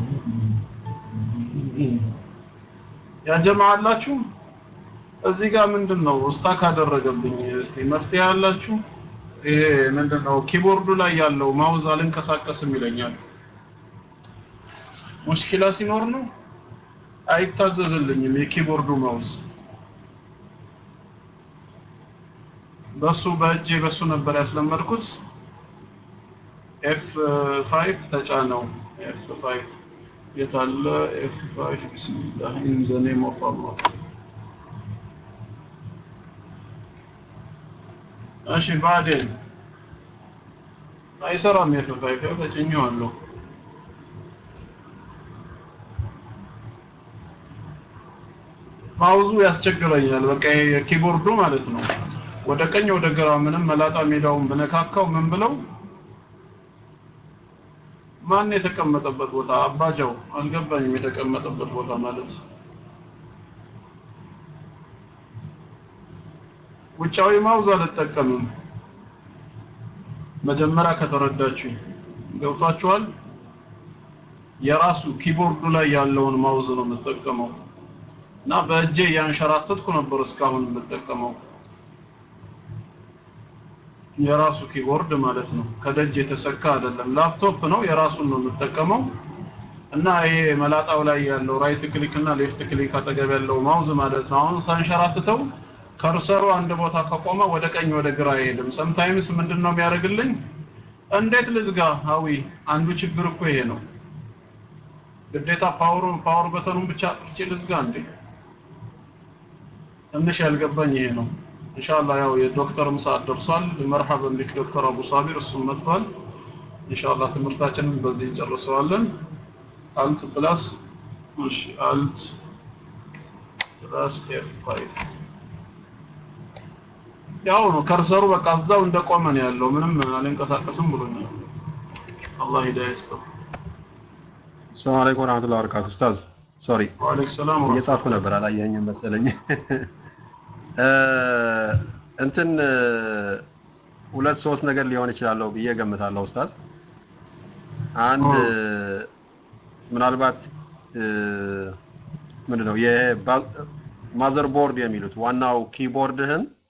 ያ ጀማ አላችሁ እዚህ ጋር ምንድን ነው ስታክ አደረገብኝ እስቲ መፍትሄ አላችሁ ይሄ ምንድን ነው ኪቦርዱ ላይ ያለው ማውዝ አልንቀሳቀስም ይለኛል ሙሽኪላ ሲኖር ነው አይታዘዝልኝም የኪቦርዱ ማውዝ በሱ በእጄ በሱ ነበር ያስለመድኩት ኤፍ 5 ተጫነው ኤፍ 5 የታለ ኤፍ ፋይቭ ቢስሚላህ ኢን ዘ ኔም ኦፍ አላህ እሺ ባዴን አይሰራም ኤፍ ፋይቭ ያው ተጭኜዋለሁ ማውዙ ያስቸግረኛል በቃ ይሄ የኪቦርዱ ማለት ነው ወደ ቀኝ ወደ ግራ ምንም መላጣ ሜዳውን ብነካካው ምን ብለው ማን የተቀመጠበት ቦታ አባጃው አልገባኝም የተቀመጠበት ቦታ ማለት ውጫዊ ማውዝ አልጠቀምም መጀመሪያ ከተረዳችሁ ገብቷችኋል የራሱ ኪቦርዱ ላይ ያለውን ማውዝ ነው የምጠቀመው እና በእጄ ያንሸራተትኩ ነበር እስካሁን የምጠቀመው የራሱ ኪቦርድ ማለት ነው ከደጅ የተሰካ አይደለም ላፕቶፕ ነው የራሱን ነው የምጠቀመው እና ይሄ መላጣው ላይ ያለው ራይት ክሊክ እና ሌፍት ክሊክ አጠገብ ያለው ማውዝ ማለት ነው አሁን ሳንሸራትተው ከርሰሩ አንድ ቦታ ከቆመ ወደ ቀኝ ወደ ግራ አይሄድም ሰምታይምስ ምንድነው የሚያደርግልኝ እንዴት ልዝጋ ሀዊ አንዱ ችግር እኮ ይሄ ነው ግዴታ ፓወሩን ፓወር በተኑን ብቻ አጥፍቼ ልዝጋ እንዴ ትንሽ ያልገባኝ ይሄ ነው ኢንሻአላህ ያው የዶክተር ሰዓት ደርሷል መርሐበን ቢክ ዶክተር አቡ ሳቢር እሱም መጥቷል ኢንሻአላህ ትምህርታችንን በዚህ እንጨርሰዋለን አልት ፕላስ እሺ አልት ፕላስ ኤፍ 5 ያው ነው ከርሰሩ በቃ እዛው እንደቆመ ነው ያለው ምንም አልንቀሳቀስም ብሎኛል አላህ ሂዳያ ይስጠው ሰላም አለይኩም ወራህመቱላሂ ወበረካቱ ኡስታዝ ሶሪ ወአለይኩም ሰላም እየጻፍኩ ነበር አላየኸኝም መሰለኝ እንትን ሁለት ሶስት ነገር ሊሆን ይችላለሁ ብዬ ገምታለሁ ኡስታዝ አንድ ምናልባት ምንድነው የማዘር ቦርድ የሚሉት ዋናው ኪቦርድህን